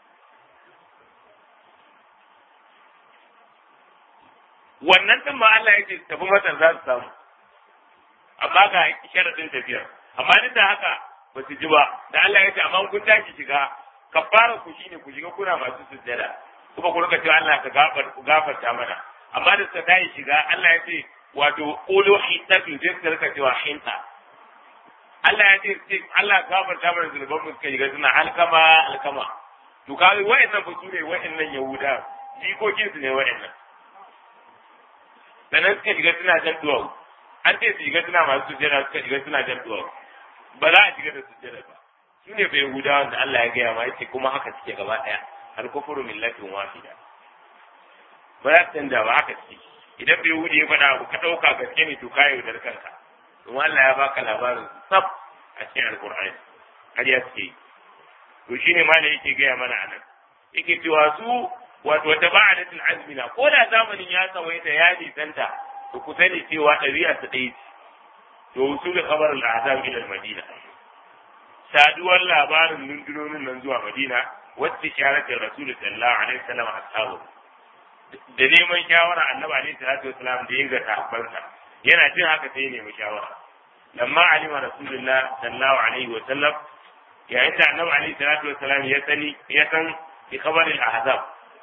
wannan din ma Allah ya ce tafi matan za su samu amma ga sharadin tafiyar amma duk da haka ba su ji ba da Allah ya ce amma kun tashi shiga kafara ku shine ku shiga kuna masu sujjada kuma ku rika cewa Allah ka gafarta mana amma da suka tashi shiga Allah ya ce wato qulu hitatu sai suka rika cewa hinta Allah ya ce Allah gafarta mana zunuban mu suka shiga suna alkama alkama to kawai wa'annan ba su ne wa'annan yahuda jikokin su ne wa'annan sannan suka shiga suna jan duwawu an ce su shiga suna masu sujjada suka shiga suna jan duwawu ba za a shiga da sujjada ba su ne bai yahudawan da Allah ya gaya ma yace kuma haka suke gaba daya al-kufru millatin wahida ba za su canza ba haka suke idan bai yahudi ya faɗa abu ka ɗauka gaske ne to ka yaudar kanka kuma Allah ya baka labarin sab a cikin alkur'ani har ya suke yi to shine ma da yake gaya mana anan yake cewa su wato wata ba'adatul azmina ko da zamanin ya tsawaita ya nisanta to ku sani cewa ɗabi'a ta ɗaya ce to usul khabar al-azam ila al-madina saduwar labarin rundunonin nan zuwa madina wacce sharatin rasul sallallahu alaihi wasallam ashabu da neman shawara annabi alaihi salatu wasallam da ya ga sahabbansa yana jin haka sai nemi shawara lamma alima rasulullah sallallahu alaihi wasallam yayin da annabi alaihi salatu wasallam ya sani ya san bi khabaril ahzab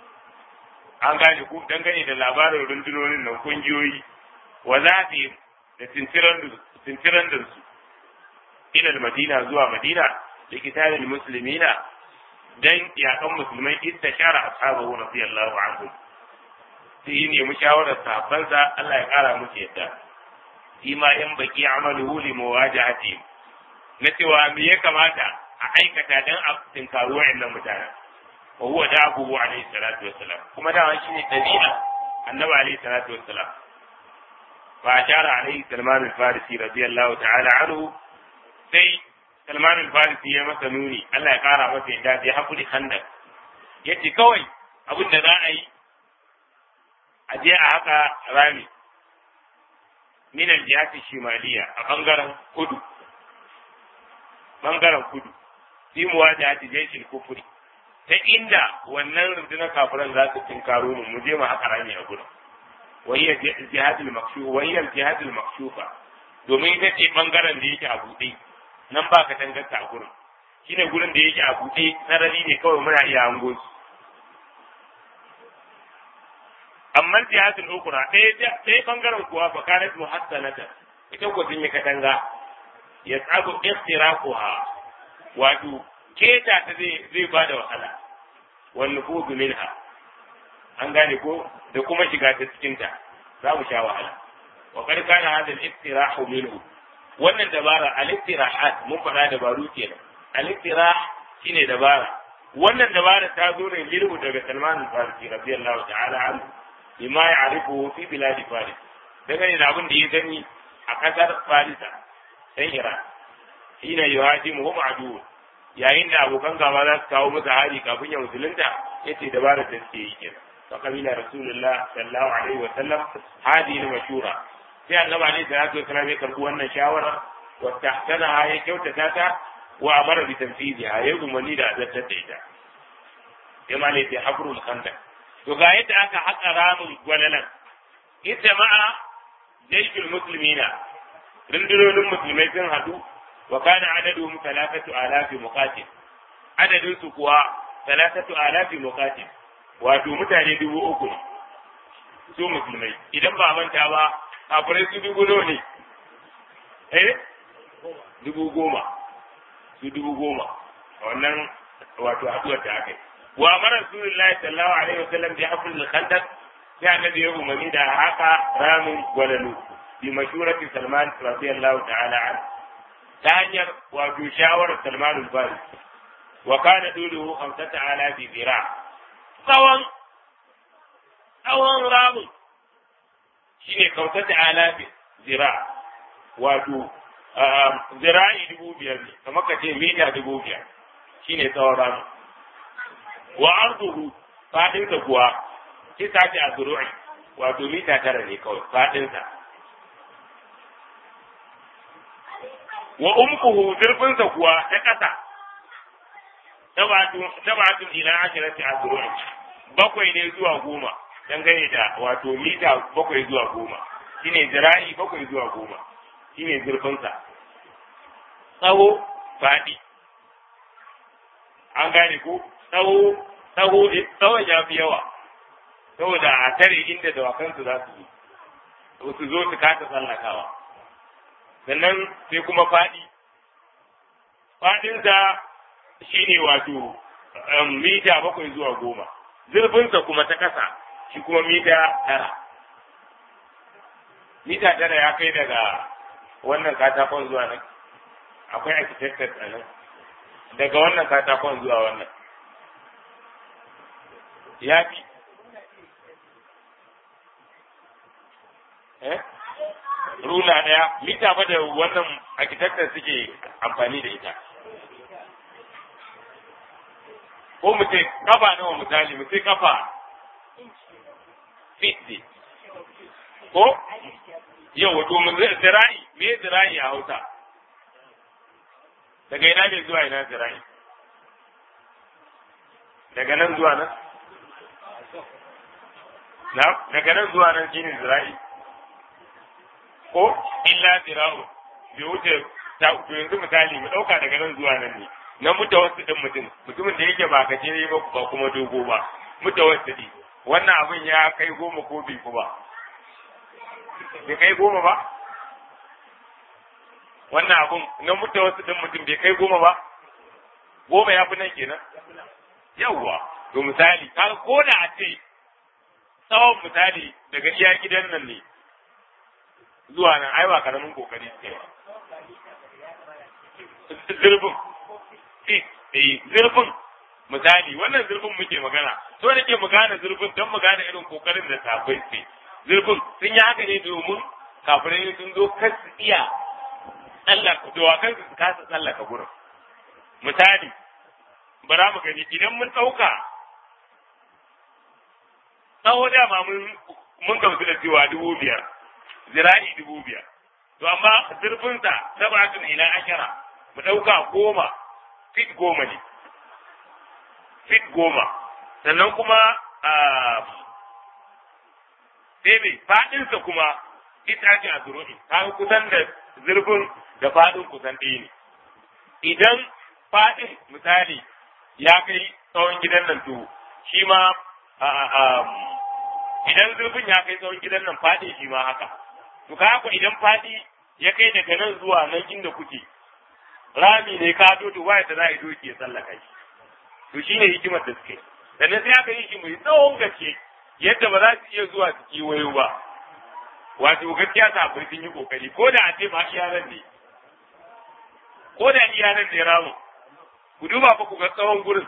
an gane ku dangane da labarin rundunonin nan kungiyoyi wa zafi da tintiran da su ila madina zuwa madina da kitabin muslimina dan yakan musulmai idda shara ashabahu radiyallahu anhu sai yi nemi shawarar sahabbansa Allah ya kara musu yadda shi ma in baki amaluhu li muwajahati na cewa me ya kamata a aikata dan a tinkaru wa'annan mutanen wa huwa da'ahu alayhi salatu wassalam kuma da shi ne dabi'a annabi alayhi salatu wassalam fa ashara alayhi salman al-farisi radiyallahu ta'ala anhu sai salman al-farisi ya masa nuni Allah ya kara masa yadda bai hakuri handak yace kawai abin da za a yi a je a haka rami min al-jihati shimaliya a bangaren kudu bangaren kudu fi muwajahati jaishil kufri ta inda wannan rundunar kafiran za su tinkaro mu mu je mu haka rami a gurin wahiyar jihadul makshufa wahiyar jihadul makshufa domin ita ce bangaren da yake a buɗe nan ba ka tangarta a gurin shine gurin da yake a buɗe sarari ne kawai muna iya hango su amma jihadul ukra ɗaya ɗaya bangaren kuwa fa kanat muhassanata ita ko sun yi katanga yas'abu ikhtiraquha wato keta ta zai zai ba da wahala wal nufudu minha an gane ko da kuma shiga ta cikin ta za mu sha wahala wa qad kana hadha al-iftirahu minhu wannan dabara al-iftirahat mun faɗa dabaru kenan al-iftirah shine dabara wannan dabara ta zo ne lilhu daga Salman al-Farisi radiyallahu ta'ala anhu bima ya'rifu fi bilad Faris daga ne abin da ya gani a ƙasar farisa ɗan iran hina yuhajimuhum adu yayin da abokan gaba za su kawo masa hari kafin ya musulunta yace dabarar da suke yi kenan fa kabila rasulullah sallallahu alaihi wa sallam hadi mashura sai annabi alaihi salatu wa sallam ya karbi wannan shawara wa tahtana ya kyautata ta wa amara bi tanfidiha ya umarni da azartar da ita ya malai ta habrul khandaq to ga yadda aka haƙa ramin gwalalan ita ma'a jaishul muslimina rundunonin musulmai sun haɗu wa kana adaduhum thalathatu alafi muqatil adadin su kuwa thalathatu alafi muqatil wato mutane dubu uku ne su musulmai idan ba manta ba kafirai su dubu nawa ne eh dubu goma su dubu goma wannan wato haduwar da aka yi wa amara rasulullahi sallallahu alaihi wasallam bi hafl al-khandaq sai annabi ya umarni da haka ramin gwalalu bi mashurati salman radiyallahu ta'ala anhu ta hanyar wato shawarar Salman al-Fari wa kana duluhu khamsata alafi zira tsawon tsawon ramin shine khamsata alafi zira wato zira'i dubu biyar ne kamar ka ce mita dubu biyar shine tsawon ramin wa arduhu fadinsa kuwa kisa ce a zuru'i wato mita tara ne kawai fadinsa wa umkuhu zurfinsa kuwa ta ƙasa tabatun ila ashirati azru'in bakwai ne zuwa goma dangane da wato mita bakwai zuwa goma shine zira'i bakwai zuwa goma shine zurfinsa tsawo faɗi an gane ko tsawo tsawo tsawon ya fi yawa saboda a tare inda dawakansu za su zo su zo su kasa tsallakawa sannan sai kuma faɗi faɗinsa shi ne wato mita bakwai zuwa goma zurfinsa kuma ta ƙasa shi kuma mita tara mita tara ya kai daga wannan katakon zuwa nan akwai architecture a nan daga wannan katakon zuwa wannan ya fi eh rula ɗaya mita ba da wannan architecture suke amfani da ita ko mu ce kafa nawa misali mu ce kafa 50 ko yau wato mu zira'i me zira'i a hausa daga ina ne zuwa ina zira'i daga nan zuwa nan na daga nan zuwa nan shine zira'i ko illa zira'u bai wuce ta to yanzu misali mu dauka daga nan zuwa nan ne na mutawassi din mutum mutumin da yake ba gajere ba ba kuma dogo ba mutawassi din wannan abin ya kai goma ko bai ku ba bai kai goma ba wannan abin na mutawassi din mutum bai kai goma ba goma ya fi nan kenan yawwa to misali ka ko da a ce tsawon misali daga iya gidan nan ne zuwa nan ai ba karamin kokari suke ba zurfin eh zurfin misali wannan zurfin muke magana so nake mu gane zurfin don mu gane irin kokarin da safai suke zurfin sun yi haka ne domin kafirai sun zo kar su iya tsallaka dawakan su kasa tsallaka gurin misali bara mu gani idan mun ɗauka tsawo dama mun mun gamsu da cewa dubu biyar zira'i dubu biyar to amma zurfinsa sabatun ila ashara mu ɗauka goma fit goma ne fit goma sannan kuma sai mai faɗinsa kuma ita ce a zuru'i kaga kusan da zurfin da faɗin kusan ɗaya ne idan faɗin misali ya kai tsawon gidan nan to shi ma idan zurfin ya kai tsawon gidan nan faɗi shi ma haka to ka ku idan faɗi ya kai daga nan zuwa nan inda kuke rami ne ka to to waya ta za a yi doki ya tsallaka shi to shine hikimar da suke sannan sai aka yi shi mai tsawon gaske yadda ba za su iya zuwa su kiwayo ba wato gaskiya sabai sun yi kokari ko da a ce ma iyalan ne ko da iyalan ne ramu ku duba fa ku ga tsawon gurin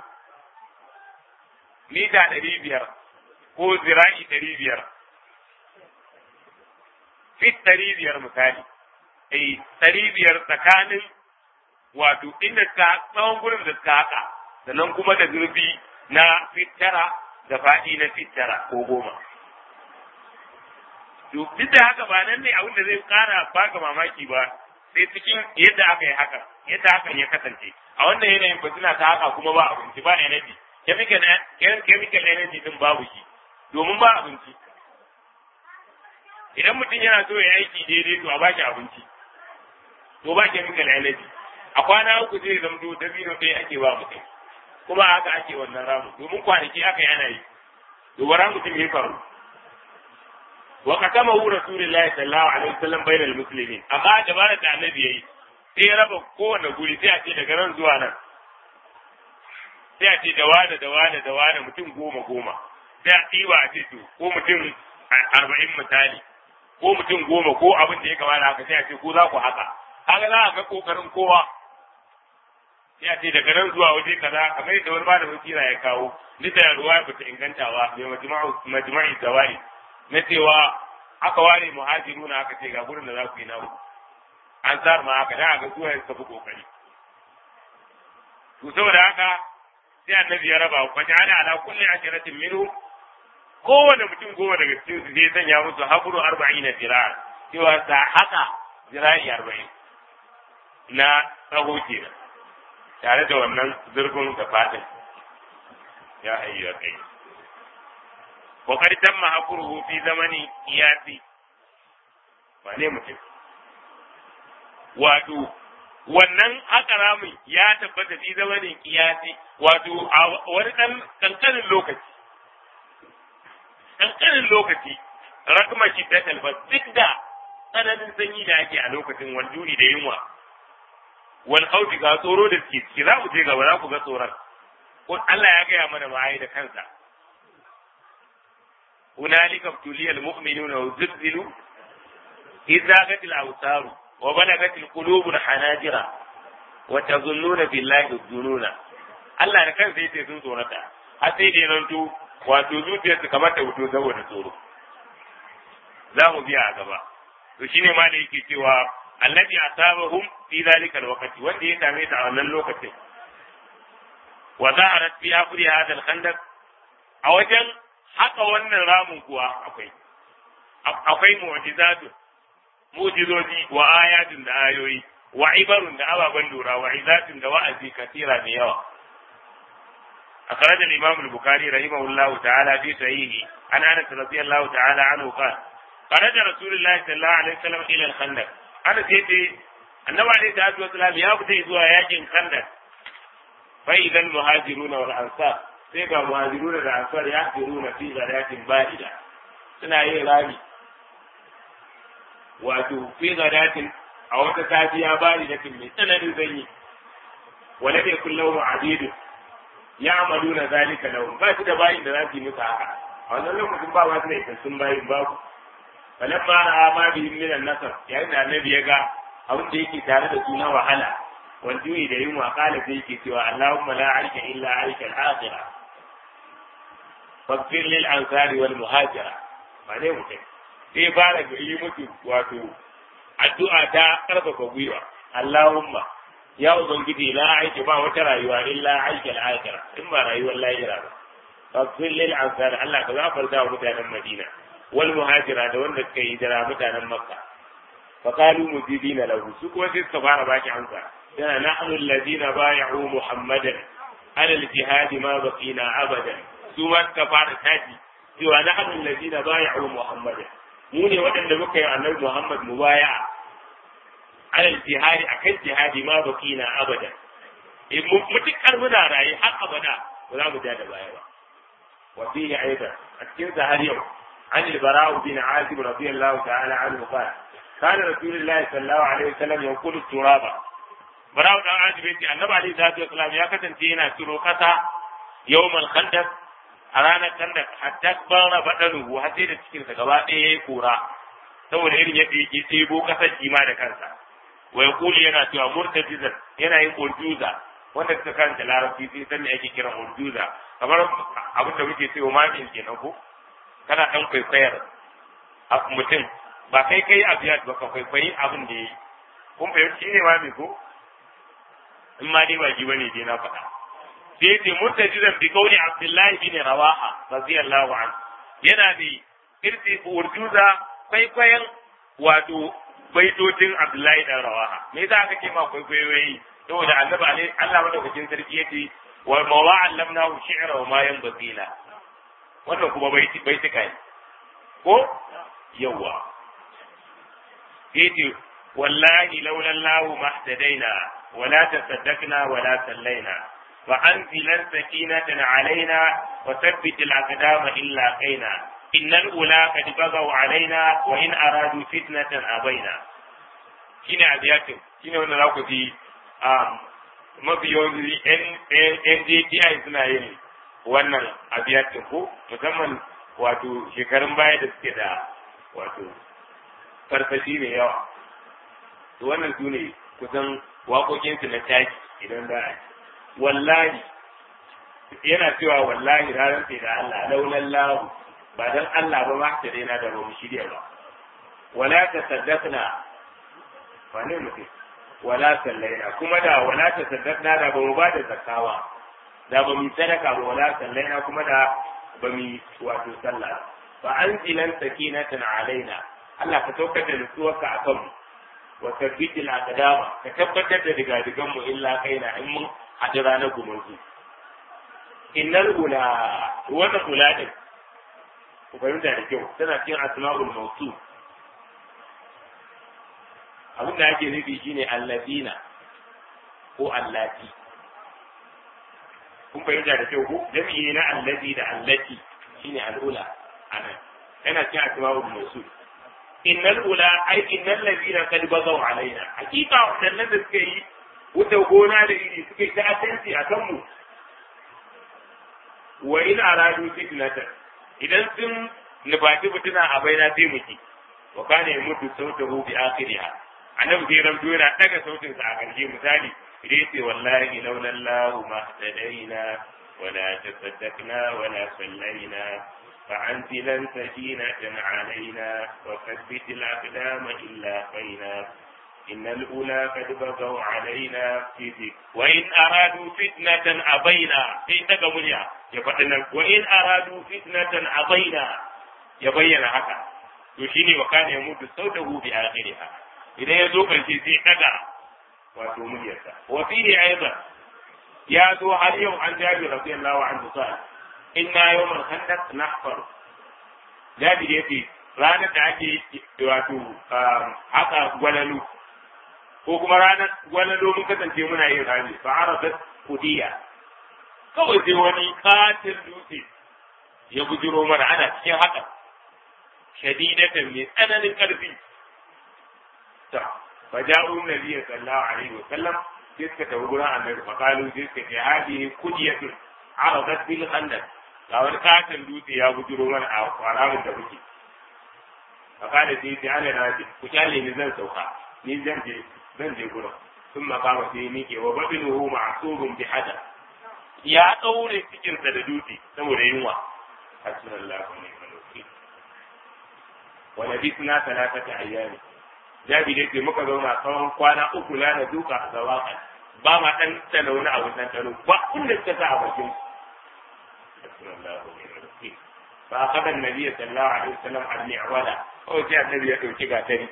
mita ɗari biyar ko zira'i ɗari biyar fit ɗari biyar misali eh ɗari biyar tsakanin wato inda ka tsawon gurin da suka haka sannan kuma da zurfi na fitara da faɗi na fitara ko goma to duk da haka ba nan ne abin da zai ƙara baka mamaki ba sai cikin yadda aka yi haka yadda hakan ya kasance a wannan yanayin ba suna ta haka kuma ba abinci ba energy chemical chemical energy din babu shi domin ba abinci idan mutum yana so ya aiki daidai to a ba shi abinci to ba chemical energy a kwana uku zai zamto dabino ɗaya ake ba mutum kuma haka ake wannan ramu domin kwanaki aka yi ana yi to bara mutum ya faru wa katama hu rasulullahi sallallahu alaihi wasallam bainal muslimin amma dabara da annabi yayi sai ya raba kowane guri sai a ce daga nan zuwa nan sai a ce da wane da wane da wane mutum goma goma sai a ɗiba a ce to ko mutum arba'in misali ko mutum goma ko abin da ya kamata haka sai a ce ko za ku haka haka za a ga kokarin kowa sai a ce daga nan zuwa waje kaza kamar yadda wani malamin kira ya kawo duk da ruwa ba ta ingantawa mai majma'i zawai na cewa aka ware muhajiruna aka ce ga gurin da za ku yi nawo an sa ma haka da ga zuwa suka fi kokari to saboda haka sai annabi ya raba wa ja'ala ala kulli asharatin minhu kowane mutum goma daga cikin su zai sanya musu habru arba'ina zira'a cewa sa haka zira'i arba'in na tsaho kenan tare da wannan zurfin da fadin ya hayyu kai wa qad tamma habruhu fi zamani iyasi ba ne mutum wato wannan haka ramin ya tabbata fi zamanin kiyasi wato a wani ɗan kankanin lokaci kankanin lokaci rakma shi ta talba duk da tsananin sanyi da ake a lokacin waljuri da yunwa wal khawfi ga tsoro da suke ciki za mu je gaba za ku ga tsoron ko Allah ya gaya mana ba da kansa هنالك ابتلي المؤمنون وزلزلوا إذ زاغت الأبصار وبلغت القلوب الحناجر وتظنون بالله الظنون Allah da kansa yace sun tsorata har sai dai nan to wato zuciyarsu kamar ta fito saboda tsoro za mu biya a gaba to shine ma da yake cewa annabi asabahum fi zalika alwaqti wanda ya same ta a wannan lokacin wa za'arat fi akhri hadha alkhandaq a wajen haka wannan ramin kuwa akwai akwai mu'jizatu mu'jizoji wa ayatun da ayoyi wa ibarun da ababen lura wa izatun da wa'azi kasira da yawa أخرج الإمام البخاري رحمه الله تعالى في صحيحه عن أنس رضي الله تعالى عنه قال خرج رسول الله صلى الله عليه وسلم إلى الخندق أنا سيدي النبي عليه الصلاة والسلام يأخذ زوا ياجن خندق فإذا المهاجرون والأنصار سيبا المهاجرون والأنصار يأخذون في غداة باردة suna yin rami wato fi gadatin a wata safiya bari da mai tsananin zanyi wala bai kullau ma'adidu ya amalu na zalika lahu ba su da bayin da za su yi musu haka a wannan lokacin ba wasu da isassun bayin babu falan ma na ma bihim min an-nasr yayin da annabi ya ga abin da yake tare da su na wahala wal ju'i da yunwa qala sai yake cewa Allahumma la arsha illa arsha al-akhirah faghfir lil ansari wal muhajira ba ne mutum sai fara ga yi musu wato addu'a ta karfafa gwiwa Allahumma ya ubangiji la aiki ba wata rayuwa illa aiki al-akhirah in ba rayuwar lahira ba faghfir lil ansari Allah ka gafarta wa mutanen Madina wal muhajira da wanda suka yi jira mutanen Makka fa qalu mujibina lahu su kuma sai suka fara baki amsa yana nahnu alladhina bay'u muhammadan ala al-jihad ma baqina abadan su ma suka fara taji cewa nahnu alladhina bay'u muhammadan mu ne waɗanda muka yi annabi Muhammad mubaya'a alal jihadi akan jihadi ma bakina abada in mutukar muna raye har abada ba za mu ja da baya ba wa fihi aidan a cikin har yau an al-bara'u bin azib radiyallahu ta'ala anhu qala kana rasulullahi sallallahu alaihi wasallam yanqulu turaba bara'u dan azib yace annabi alaihi salatu wasallam ya kasance yana ciro kasa yawmal khandaq a ranar khandaq hatta bara badanuhu har sai da cikin sa gaba ɗaya yayi kura saboda irin yadda yake ɗebo kasar kima da kansa wa yaqulu yana cewa murtajizan yana yin urjuza wanda suka karanta larabci sai san me ake kiran urjuza kamar abin da muke cewa mamin kenan ko kana dan kwaikwayar mutum ba kai kai abiyat ba ka kwaikwayi abin da yi kun fahimci ne ma me ko in ma dai ba shi bane dai na faɗa sai ce mutajidan bi kauli abdullahi bin rawaha radiyallahu anhu yana da irti urjuza kwaikwayon wato baitocin abdullahi dan rawaha me yasa aka ce ma kwaikwayoyi saboda annabi alai Allah madaukakin sarki yace wa ma wa'allamnahu shi'ra wa ma yanbaghi la wannan kuma baiti baitika ne ko yawa yace wallahi laula Allah mahtadaina wala tasaddaqna wala sallaina فأنزلا سكينة علينا وثبت الأقدام إلا قينا إن الأولى قد بغوا علينا وإن أرادوا فتنة أبينا shine abiyatin shine wanda za ku ji mafi yawanci NJTI suna yin wannan abiyatin ko musamman wato shekarun baya da suke da wato farfashi mai yawa to wannan su ne kusan waƙoƙinsu na taki idan za a yi wallahi yana cewa wallahi ranar sai da Allah laulan lahu ba dan Allah ba ma ta daina da ba mu shirya ba wala ta saddaqna ba ne mutum wala sallaina kuma da wala ta saddaqna da ba mu ba da zakawa da ba mu sadaka ba wala sallaina kuma da ba mu wato sallah fa anzilan sakinatan alaina Allah ka saukar da nutsuwarka akan mu wa tabbitil aqdama ka tabbatar da digadigan mu illa kaina in mun haɗu ranar gumurzu. Innal ula, wannan ula ɗin, ku fahimta da kyau, tana cikin asma'ul mausu. Abin da ake nufi shine allazina ko allati. Kun fahimta da kyau ko? Jami'i na allazi da allati shine al'ula anan. Yana cikin asma'ul mausu. Innal ula ai innal ladina qad bagaw alaina. Hakika wadannan da suka yi wuce gona da iri suke ta'addanci a kanmu wa in aradu fitnatan idan sun nufaci mutuna a baina sai muki wa kana yamutu sautahu bi akhiriha annabi sai ramto yana daga sautin sa a karshe misali idan yace wallahi laula Allah ma tadaina wala tasaddaqna wala sallaina فأنزلا سكينة علينا وثبت الأقدام إلا خينا إن الأولى قد بغوا علينا في ذكر وإن أرادوا فتنة أبينا في تقبلها يفتنا وإن أرادوا فتنة أبينا يبين هكا يشيني وكان يموت صوته بآخرها إذا يزوق الشيء نقع وتوميته وفيه أيضا يا ذو اليوم عن جابر رضي الله عنه قال إنا يوم الخندق نحفر جابر يأتي ranar da ake wato haka gwalalu ko kuma ranar gwalalo mun kasance muna yin rami fa aradat kudiya kawai sai wani katin dutse ya bujiro mana ana cikin haka shadidatan mai tsananin karfi ta fa ja'u nabiyyi sallallahu alaihi wa sallam sai suka tafi gurin annabi fa qalu sai suka ce hadihi kudiyatun aradat bil khandaq ga wani katin dutse ya bujiro mana a ramin da muke fa kada sai sai ana nabi ku kyale ni zan sauka ni zan je zan je gurin sun makama sai miƙe wa baɗinuhu ma'asubun bi hada ya ɗaure cikinsa da dutse saboda yunwa hasbunallahu wa ni'mal wakil wa labisna thalathata ayyami jabi dai muka zauna tsawon kwana uku la na duka a zawakan ba ma dan tsana wani abu dan tsano ba inda suka sa a bakin hasbunallahu wa ni'mal wakil fa akhadha an-nabiy sallallahu alaihi wasallam al-mi'wala kawai sai annabi ya dauki gatari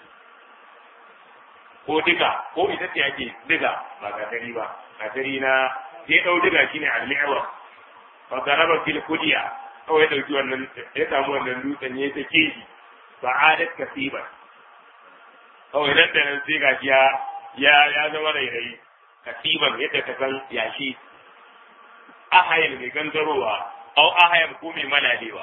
ko diga ko ita ce ake diga ba gatari ba gatari na sai dau diga shine al-mi'wa fa daraba fil kudiya kawai ya dauki wannan ya samu wannan dutsen ya ta keji ba adat kasiba kawai nan da nan sai gashi ya ya ya zama rairayi kasiban yadda ka san yashi ahayal mai gangarowa au ahayal ko mai malalewa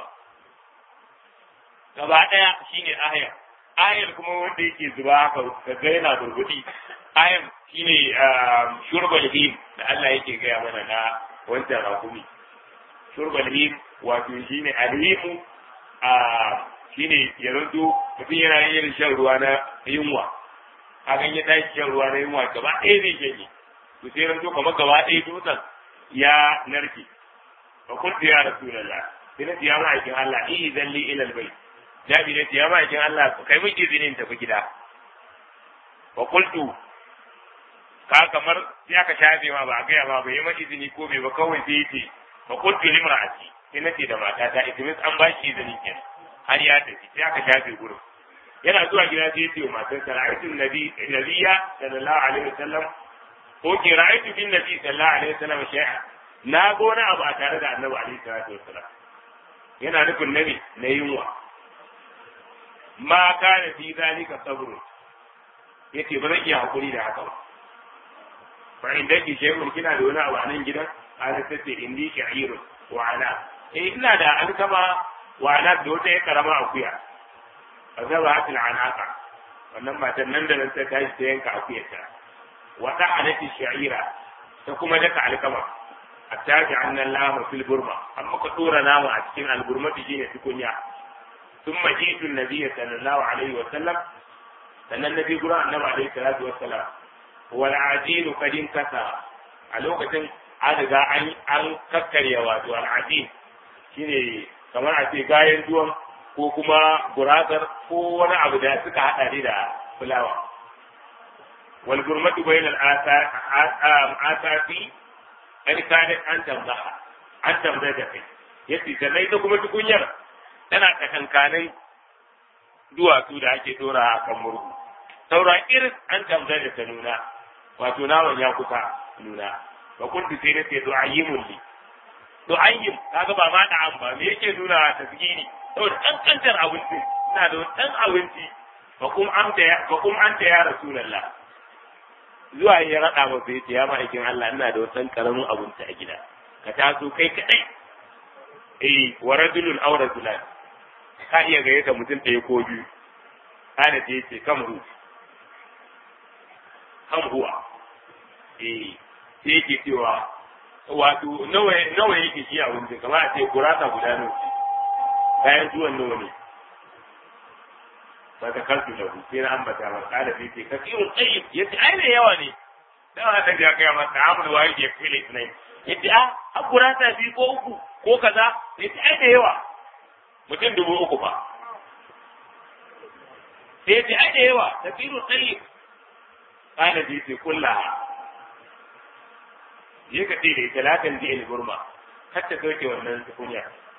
gaba daya shine ahayal ayar kuma wanda yake zuba haka ka ga yana burgudi ayar shine shurbal him da Allah yake gaya mana na wancan rakumi shurbal him wato shine alhimu a shine ya zanto mutum yana yin shan ruwa na yunwa hakan ya tashi shan ruwa na yunwa gaba ɗaya zai shanye to sai zanto kamar gaba ɗaya dutsen ya narke fa kuntu ya rasulullah sai na ya ma'aikin Allah idan li ila albayt jabi ne ya ma'aikin Allah kai mun izinin tafi gida wa qultu ka kamar sai aka shafe ma ba a gaya ma bai yi ma izini ko bai ba kawai sai yace fa qultu limra'ati sai nace da matata itimis an ba shi izini kenan har ya tafi sai aka shafe gurin yana zuwa gida sai yace wa matarsa ra'aytu nabi nabiyya sallallahu alaihi wasallam ko ki ra'aytu bin nabi sallallahu alaihi wasallam shay'a na ga wani abu a tare da annabi alaihi salatu wasallam yana nufin nabi na yunwa ma kana fi zalika sabrun yace ba zan iya hakuri da haka ba fa inda ki shay'un kina da wani abu a nan gidan ana tace indi sha'irun wa ana eh ina da alkama wa ana da wata ya karama akuya azaba hatil anaka wannan matan nan da nan ta tashi ta yanka akuyarta wa ta'alati sha'ira ta kuma daka alkama attaji annan lama fil burma amma ka dora nama a cikin alburmati shine tukunya ثم جئت النبي صلى الله عليه وسلم sannan na bi gurin annabi alaihi salatu wassalam wal ajin kadin kasa a lokacin an riga an an kakkarya wato al ajin shine kamar a ce gayen duwan ko kuma gurasar ko wani abu da suka hada ne da fulawa wal gurmatu bainal asafi an kada an tambaha an tambaya da kai yace sannan ita kuma tukunyar tana tsakankanin duwatsu da ake dora a kan murhu saura irin an tambayar da ta nuna wato naman ya kusa nuna ba kun sai na ce du'ayyimun li du'ayyim kaga ba ma da an ba me yake nuna ta tasgiri saboda kankantar abinci ina da dan abinci fa kum anta ya fa kum anta ya rasulullah zuwa ya rada masa yace ya ma'aikin Allah ina da wani karamin abinci a gida ka taso kai kadai eh wa rajulun aw rajulan ka iya gayyata mutum ɗaya ko biyu kana ta yace kam hu kam huwa eh sai yake cewa wato nawa nawa yake shi a wurin kamar a ce gurasa guda nawa bayan zuwan nawa ne ba ta kaltu da hu sai na ambata ba kada sai ce kasirun tsayyib yace ai ne yawa ne dan haka ya kai masa amul wa yake fili ne yace a har gurasa biyu ko uku ko kaza yace ai da yawa mutum dubu uku ba sai ce ai da yawa tafiru tsayi kana ji ce kulla je ka ce da ita lakan ji ilburma kar ta sauke wannan tukunya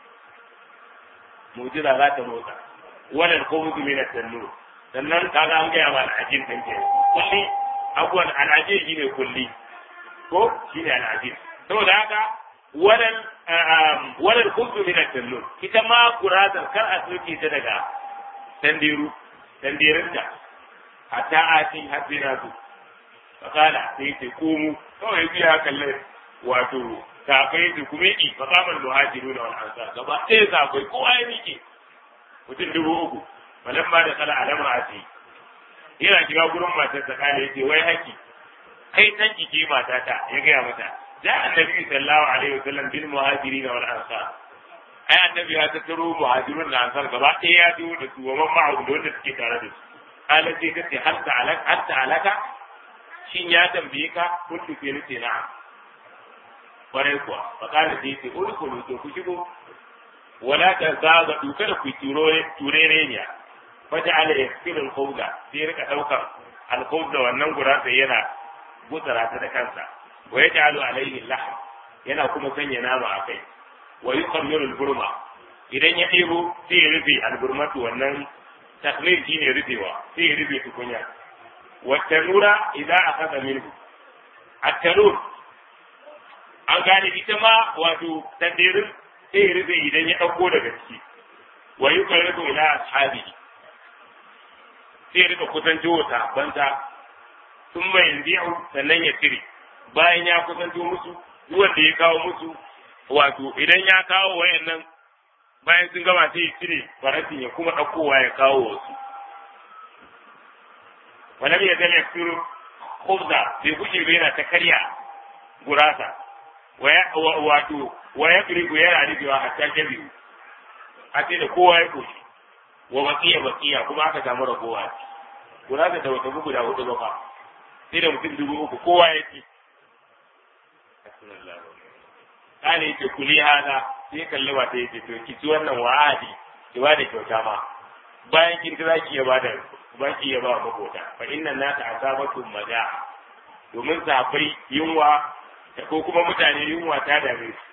mujiza za ta motsa wannan komutu min at-tannur sannan kaga an gaya ma al'ajin din ke kulli abuwan al'ajin shine kulli ko shine al'ajin saboda haka wannan wannan kuntu min at-tannur ita ma kurazar kar a soke ta daga tandiru tandirinta hatta ati hasina su fakala sai ce komu kawai biya kalle wato kafai su kuma yi fakaman muhajiru na wani ansar gaba ɗaya kafai kowa ya miƙe mutum dubu uku malam ma da kala alama a ce yana shiga gurin matar ta kala ya ce wai haki kai tan ke matata ya gaya mata جاء النبي صلى الله عليه وسلم بالمهاجرين والانصار ai annabi ya tattaro muhajirun da ansar gaba ɗaya ya biyo da su wa man ma'ahu da wanda suke tare da su ala sai ta ce har ta'alaka har ta'alaka shin ya tambaye ka kun tufe ni ce na'am kwarai kuwa fa kana sai ce udkhulu to ku shigo wala ta zaga duka da ku ture turereniya fa ja'ala yakfiru al-khawda sai rika daukar al-khawda wannan gurasa yana gutsara ta da kansa wa yaj'alu alayhi al-lahm yana kuma sanya nama a kai wa yuqammiru al-burma idan ya ɗebo sai ya rufe al-burmatu wannan takmir shine rufewa sai ya rufe tukunya wa tanura idan akasa minhu at-tanur an gane ita ma wato tandirin sai ya rufe idan ya ɗauko daga ciki wa yuqarribu ila ashabihi sai ya rika kusanto wa sahabbansa sun mai yanzu sannan ya cire bayan ya kusanto musu wanda ya kawo musu wato idan ya kawo wayannan bayan sun gama sai ya cire faratin ya kuma ɗaukowa ya kawo wasu walam ya zama yaksiru khubza bai guje bai yana ta karya gurasa wato wa ya firigo yana rufewa a can biyu a ce da kowa ya koshi wa bakiya bakiya kuma aka samu ragowa gurasa da wata bugu da hudu ba fa sai da mutum dubu uku kowa ya ci kana yake kuli hada sai kalli ba ta yace to ki ci wannan wa'adi ki ba da kyauta ma bayan kin za ki ya bada baki ya ba makota fa inna nasa asabatu maja'a domin sahabbai yunwa ko kuma mutane yunwa ta dame su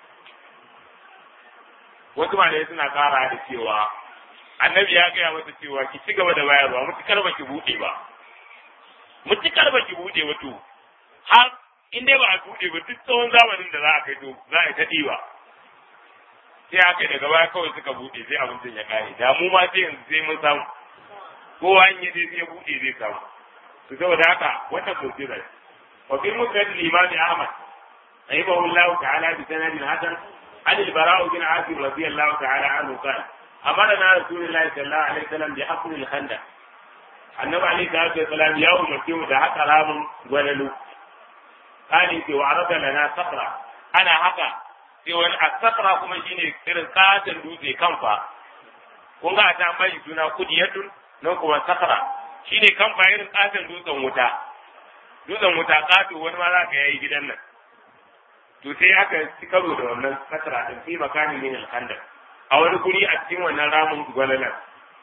wasu malai suna kara da cewa annabi ya gaya mata cewa ki ci gaba da bayarwa mutukar ba ki buɗe ba mutukar ba ki buɗe ba to har in dai ba a buɗe ba duk tsawon zamanin da za a kai to za a yi ta ɗiba sai aka daga baya kawai suka buɗe sai abincin ya kare da mu ma sai yanzu sai mun samu kowa in yaje sai ya buɗe zai samu to saboda haka wannan mu'jiza ce wa fi musnad al-imam Ahmad rahimahullahu ta'ala bi sanadin hasan عن البراء بن عازب رضي الله تعالى عنه قال أمرنا رسول الله صلى الله عليه وسلم بحفر الخندق النبي عليه الصلاة والسلام يوم مسلم ده حتى رام وللو قال يتي وعرض لنا صخرة أنا حقا sai wani a sakara kuma shine irin katon dutse kanfa kun ga ta bai suna kudiyatun nan kuma sakara shine kanfa irin katon dutsen wuta dutsen wuta kato wani ma za ka yayi gidan nan to sai aka ci karo da wannan sakara din fi makanin min al a wani guri a cikin wannan ramin gwalalan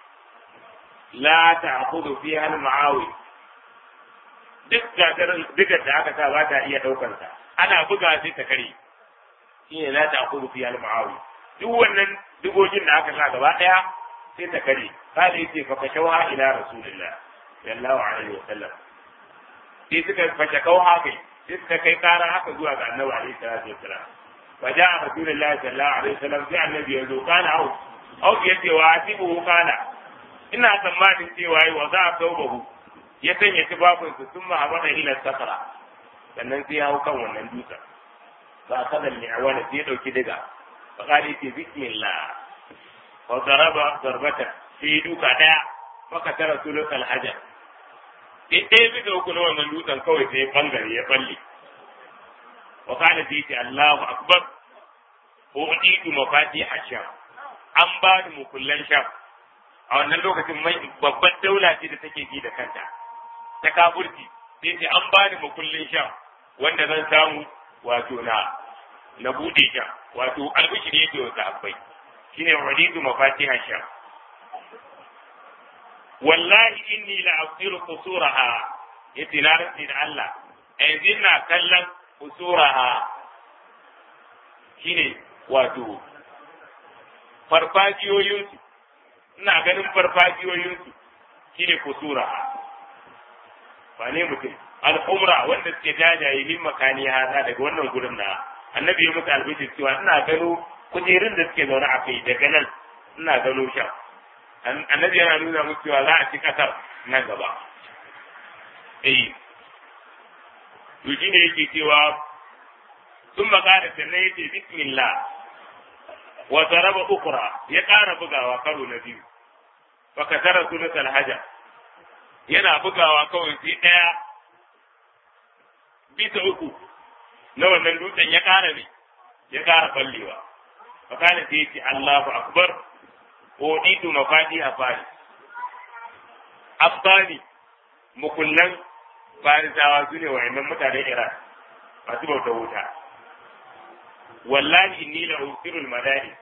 la ta'khudhu fiha al-ma'awi duk gagarin digar da aka sa ba ta iya daukar sa ana buga sai ta kare shine la ta'khudhu fiha al-ma'awi duk wannan digogin da aka sa gaba daya sai ta kare kada yace fa kashawa ila rasulillah sallallahu alaihi wasallam sai suka fashe kauha kai sai suka kai kara haka zuwa ga annabi alaihi salatu wasallam fa ja'a rasulullahi sallallahu alaihi wasallam sai annabi ya zo kana au au yace wa atibu kana ina tsammanin cewa yi wa za a taubahu ya sanya tufafinsu sun ma'amana ila sakara sannan sai ya hau kan wannan dutsen ba a kada mi'awana sai ya ɗauki diga fa kali ce bismillah wa zaraba zarbata sai duka ɗaya maka tara sulun alhajar sai ɗaya bisa uku na wannan dutsen kawai sai ya bangare ya balle wa kala sai ce Allahu akbar ko udidu mafati hasham an ba ni mukullan sham a wannan lokacin mai babban daula ce da take ji da kanta ta kafurci sai ce an bani makullin sha wanda zan samu wato na na bude sha wato albishiri yake wa sahabbai shine walidu mafatiha sha wallahi inni la asiru qusuraha yace na rantsi da Allah yanzu ina kallon qusuraha shine wato farfajiyoyinsu ina ganin farfajiyoyinsu shine kusura ba ne mutum al'umra wanda suke jajaye min makani hada daga wannan gurin na annabi ya musu albishir cewa ina gano kujerun da suke zaune a kai daga nan ina gano sha annabi yana nuna musu cewa za a ci kasar nan gaba eh to shine yake cewa sun makara sannan yace bismillah wa zaraba ukra ya ƙara bugawa karo na biyu fa kasara sulut alhaja yana bugawa kawai sai ɗaya bisa uku na wannan dutsen ya ƙara ne ya ƙara fallewa fa kana sai yace Allahu akbar odidu mafati a fari afghani mukullan farisawa su ne wa'annan mutanen iran masu bauta wuta wallahi inni la usirul madani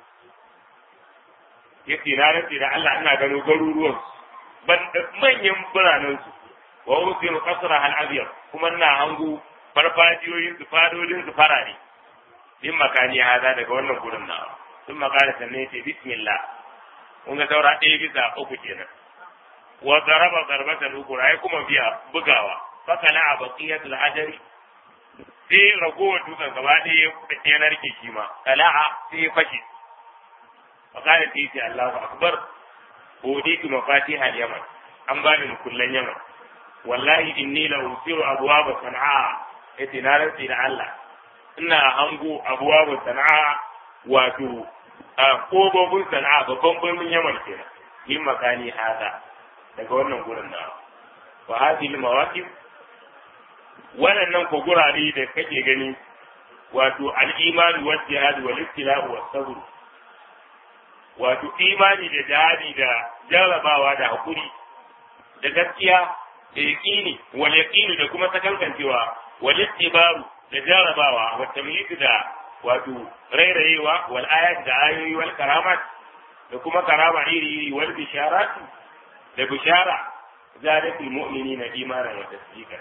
yace na rantsi da Allah ina gano garuruwan ban manyan biranen su wa usiru qasra al abyad kuma ina hangu farfajiyoyin su fadodin su farare din makani hada daga wannan gurin na sun makara sannan yace bismillah kun ga saura ɗaya bisa uku kenan wa zaraba zarbatan ukura ai kuma biya bugawa fakala a baqiyatul hajari sai ragowar dutsen gaba ɗaya ya narke shi ma tala'a sai ya fashe fakala sai ce Allahu akbar uditu mafatiha al-yaman an bani mukullan yaman wallahi inni la usiru abwaaba sana'a yace na rantsi da Allah ina hango abwaaba sana'a wato a kobobin sana'a babban birnin yaman kenan yin makani hada daga wannan gurin na wa hadhihi mawaqif wannan ko gurare da kake gani wato al-iman wal jihad wal ibtila wa sabr wato imani da jihadi da jarabawa da hakuri da gaskiya da yaqini wal yaqini da kuma sakankancewa wal ittibaru da jarabawa wa tamyiz da wato rairayewa wal ayat da ayoyi wal karamat da kuma karama iri iri wal bisharat da bishara zadatul mu'minina imanan wa tasdiqan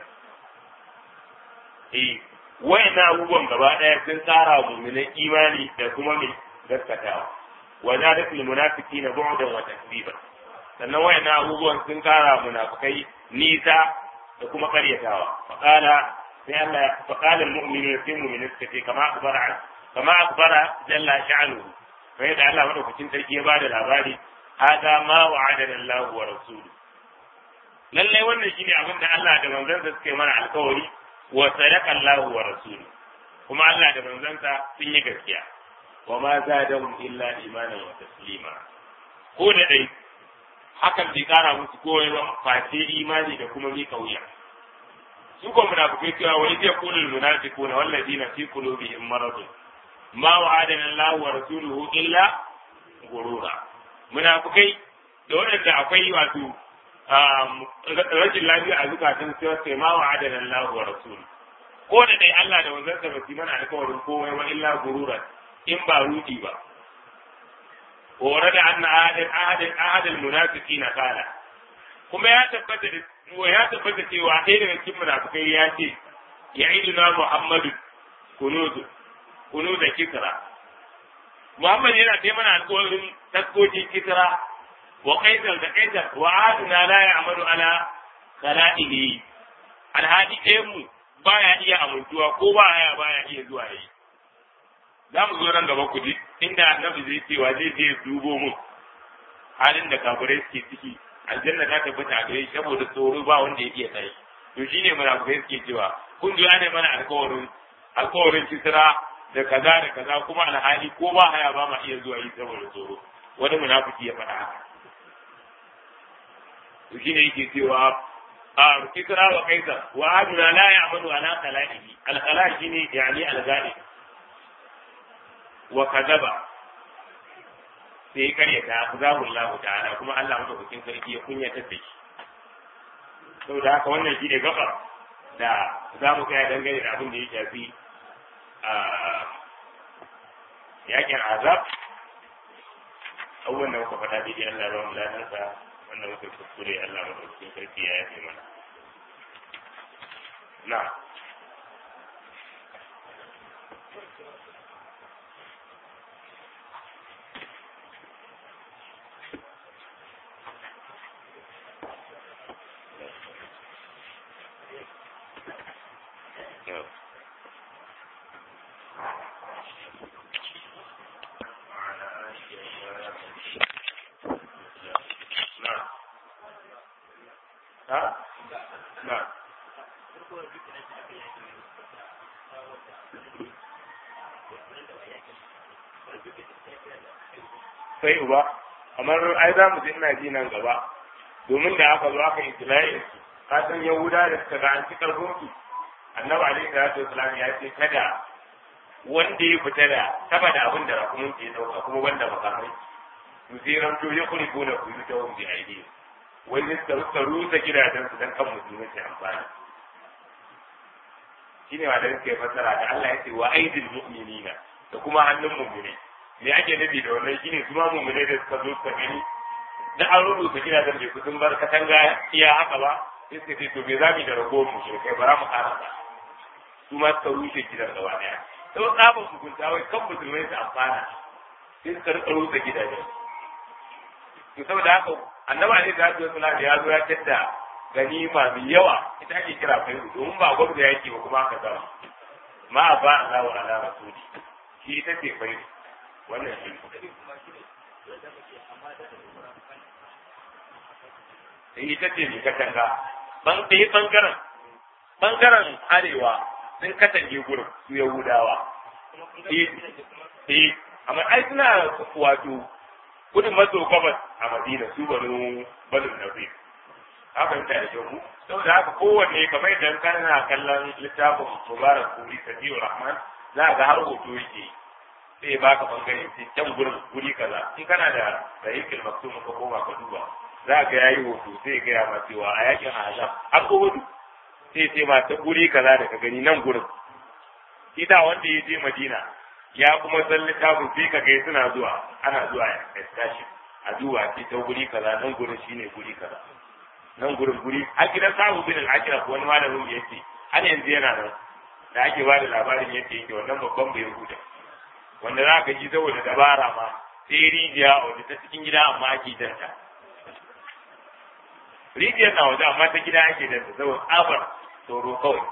eh wayannan abubuwan gaba daya sun tsara mu'minan imani da kuma mai gaskatawa wa zadatul munafiqina bu'dan wa takdiban sannan wayannan abubuwan sun kara munafikai nisa da kuma karyatawa faqala sai Allah faqala al-mu'minuna fi mu'minin kace kama akbara kama akbara jalla sha'nuhu sai da Allah madaukakin sarki ya bada labari hada ma wa'adana Allah wa rasuluhu lalle wannan shine abin da Allah da manzansa suka yi mana alkawari wa sadaqa Allah wa rasuluhu kuma Allah da manzansa sun yi gaskiya wa ma zadahum illa imanan wa taslima ko da dai hakan bai kara musu kowai ba face imani da kuma mika wuya su ko munafikai cewa wai zai kula munafiquna wallazina fi qulubihim maradun ma wa'adana Allah wa rasuluhu illa gurura munafikai da waɗanda akwai wato rashin lafiya a zukatan sai sai ma wa'adana Allah wa rasuluhu ko da dai Allah da wanzansa ba su mana alkawarin komai wa illa gurura in ba rudi ba ورد أن أحد أحد أحد المنافقين قال kuma ya tabbata da ya tabbata cewa ɗaya daga cikin munafikai ya ce ya yi na Muhammadu kunuzu kunuza kisra Muhammad yana kai mana alƙawarin taskokin kisra wa kaisar da kaisar wa aduna la ya'malu ala khala'ihi alhadi ɗayan mu baya iya amintuwa ko baya baya iya zuwa yi za mu zo nan gaba ku ji inda annabi zai cewa zai je dubo mu halin da kafirai suke ciki aljanna ta tabbata a gare shi saboda tsoro ba wanda ya iya tsaye to shine munafikai suke cewa kun ji ana mana alkawarin alkawarin kisra da kaza da kaza kuma alhali ko ba haya ba ma iya zuwa yi saboda tsoro wani munafiki ya faɗa haka to shine yake cewa a kisra wa kaisar wa aduna la ya'malu ala khala'ihi al-khala' shine yani al-ghaib wa kadaba sai karya ta zahu Allah ta'ala kuma Allah madaukakin sarki ya kunyata da shi saboda haka wannan shi ne gaba da za mu kai dangane da abin da ya shafi a yakin azab abubuwan da muka faɗa daidai Allah ba mu ladansa wanda muka kuskure Allah madaukakin sarki ya yafe mana na'am sai uba kamar ai za mu je ina ji nan gaba domin da aka zo aka isla'i ka san yahuda da suka ga an ci karfin su annabi alaihi salatu wasalam ya ce kada wanda ya fita da saba da abin da rakumin ke dauka kuma wanda makamai su sai ramto ya kuri gona ku yi ta wani aiki wani suka rusa gidajen su dan kan musulmi su amfani shine wa da suke fassara da Allah ya ce wa aidil mu'minina da kuma hannun mu'minai me ake nufi da wannan shine su ma mummune da suka zo suka gani da an rubuta gidajen bai kusan bar katanga iya haka ba sai suka ce to me za mu da ragowar mu kai bara mu karasa su ma suka rushe gidan gaba daya sau tsaban hukunta wai kan musulmai su amfana sai suka rika rusa gidajen to saboda haka annaba ne da ya da ya zo ya tadda ganima mai yawa ita ake kira kai domin ba gwamnati yake ba kuma haka zama ma ba Allah wa ala rasuli shi ita ce kai wannan shi sai ita ce mai katanga ban ɗaya ɓangaren ɓangaren arewa sun katange gurin su yahudawa eh amma ai suna wato gudun maso gabas a madina su banu banu nabi haka yadda da kyau saboda haka kowanne kamar idan kana kallon littafin mubarak kuri sabiu rahman za ga har hoto yake sai ya baka bangare sai can gurin guri kaza in kana da sahihul maktum ka koma ka duba za ga yayi hoto sai ga ya ma cewa a yakin azab an ko hudu sai sai ma ta guri kaza da ka gani nan gurin ita wanda ya je madina ya kuma san littafin sai ka ga suna zuwa ana zuwa ya tashi a duba sai ta guri kaza nan gurin shine guri kaza nan gurin guri a gidan sabu bin al-akira ko wani malamin ya ce har yanzu yana nan da ake ba da labarin yadda yake wannan babban bai huda wanda za ka ji saboda dabara ma sai rijiya wanda ta cikin gida amma ake danta rijiyar na waje amma ta gida ake danta saboda tsabar tsoro kawai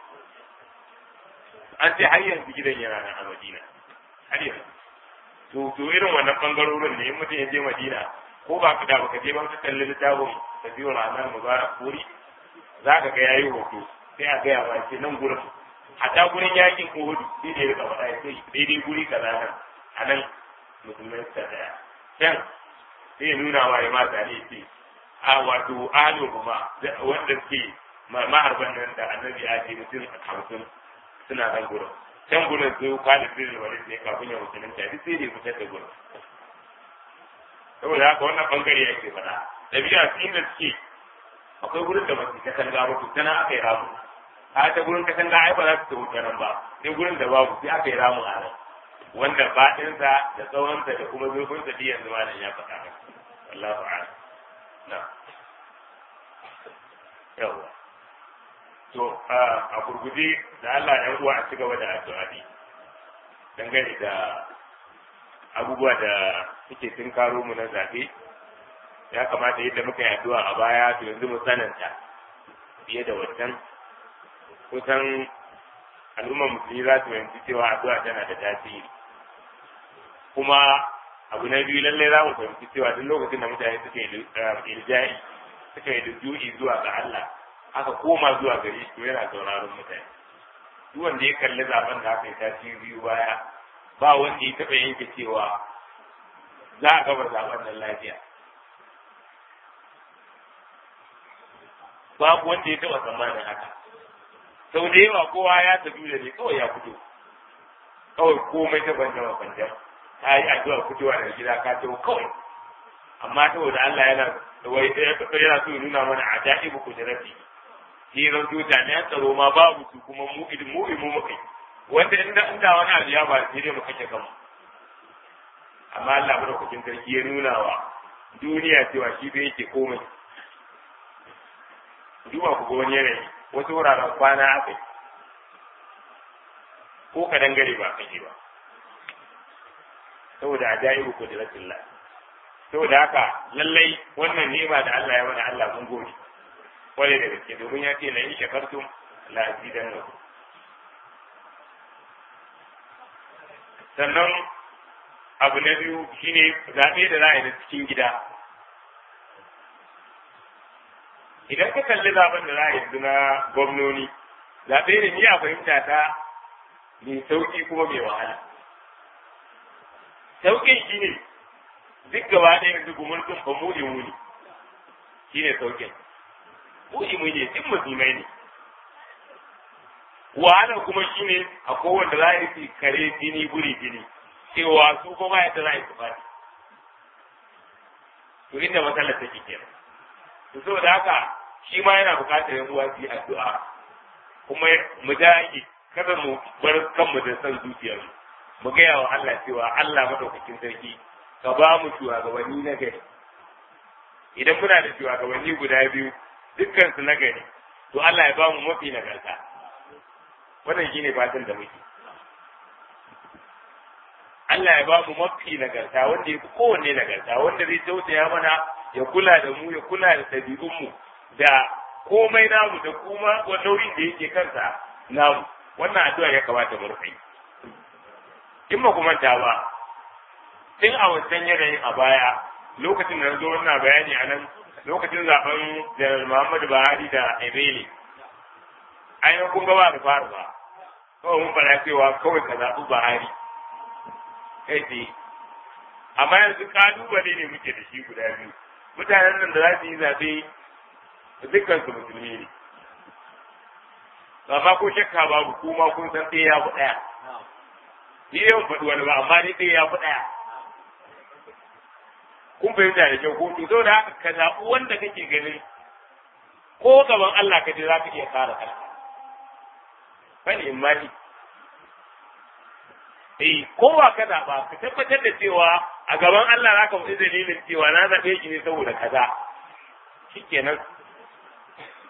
an ce har yanzu gidan yana nan a madina har yanzu to to irin wannan bangarorin ne in mutum ya je madina ko ba ka da baka je ba ka kalli littafin da biyu ranar mubarak puri za ka ga yayi hoto sai a gaya ma ce nan gurin hatta gurin yakin uhud sai da ya rika faɗa ya ce daidai guri kaza nan a nan musulmai suka tsaya can sai ya nuna wa ya mata ne ce a wato ahalin kuma wanda suke maharban nan da annabi ya ce mutum hamsin suna nan gurin can gurin su kwalin sirri wani ne kafin ya musulunta duk sai da ya fitar da gurin saboda haka wannan bangare yake faɗa dabi'a su inda suke akwai gurin da masu katanga ba to tana aka yi ramu a ta gurin katanga ai ba za su ta wuce nan ba sai gurin da babu sai aka yi ramu a nan wanda faɗinsa da tsawonsa da kuma zurfinsa duk yanzu ma nan ya faɗa maka wallahu a'lam na yawa to a gurguje da Allah ya uwa a ci gaba da addu'a dangane da abubuwa da suke tun karo mu na zaɓe ya kamata yadda muka yi addu'a a baya to yanzu mu sananta fiye da wancan kusan al'ummar musulmi za su fahimci cewa addu'a tana da tasiri kuma abu na biyu lallai za mu fahimci cewa duk lokacin da mutane suka yi ilja'i suka yi rujui zuwa ga Allah aka koma zuwa gare shi to yana sauraron mutane duk wanda ya kalli zaben da aka yi tasiri biyu baya ba wanda ya taɓa yanke cewa za a gaba zaben nan lafiya babu wanda ya taɓa tsammanin haka sau da yawa kowa ya tafi da ne kawai ya fito kawai komai ta banja wa banja ta yi addu'a fitowa daga gida ka tawo kawai amma saboda Allah yana wai yana so ya nuna mana a daɗi ba ku da rafi shi ran to jami'an tsaro ma babu su kuma mu idin mu imu muka yi wanda inda inda wani abu ya ba sai dai mu kashe kanmu amma Allah madaukakin sarki ya nuna wa duniya cewa shi bai yake komai duba ku ga wani yanayi wasu wuraren kwana aka yi ko ka dangare ba kake ba saboda ajaibu ko da rasulullah saboda haka lallai wannan ni'ima da Allah ya mana Allah mun gode kware da gaske domin ya ce la in shakartum la azidannakum sannan abu na biyu shine zaɓe da za a yi na cikin gida idan ka kalli zaben da za a yi na gwamnoni zaɓe ne ni a fahimta ta mai sauƙi kuma mai wahala sauƙin shi ne duk gaba ɗaya yanzu gumurtun ba mu imu ne shi ne sauƙin mu imu ne duk musulmai ne wahala kuma shi ne a kowanne za a yi kare jini guri jini cewa su kuma yadda za a yi su fadi to inda matsalar take kenan to saboda haka shi ma yana buƙatar yan uwa su yi addu'a kuma mu dage kada mu bar kanmu da san zuciyar mu gaya wa Allah cewa Allah madaukakin sarki ka ba mu shugabanni na gari idan muna da shugabanni guda biyu dukkan su na gari to Allah ya ba mu mafi nagarta wannan shine fatan da muke Allah ya ba mu mafi nagarta wanda ya fi kowanne nagarta wanda zai tausaya mana ya kula da mu ya kula da ɗabi'unmu da komai namu da kuma nauyin da yake kansa namu wannan addu'a ya kamata mu rufe in ba kuma ta ba tun a wancan yanayin a baya lokacin da na zo wannan bayani a nan lokacin zaben janar Muhammadu Buhari da Ebele ainihin kun gaba da faru ba kawai mun fara cewa kawai ka zaɓi Buhari kai tsaye amma yanzu kalubale ne muke da shi guda biyu mutanen nan da za su yi zaɓe dukkan su musulmi ne amma ko shakka babu kuma kun san ɗaya ya fi ɗaya ni yawan faɗi wani ba amma ni ɗaya ya fi ɗaya kun fahimta da kyau ko to da haka ka zaɓi wanda kake ganin ko gaban Allah ka je za ka iya kare kanka bani in mani eh kowa ka zaɓa ka tabbatar da cewa a gaban Allah za ka faɗi dalilin cewa na zaɓe shi ne saboda kaza shikenan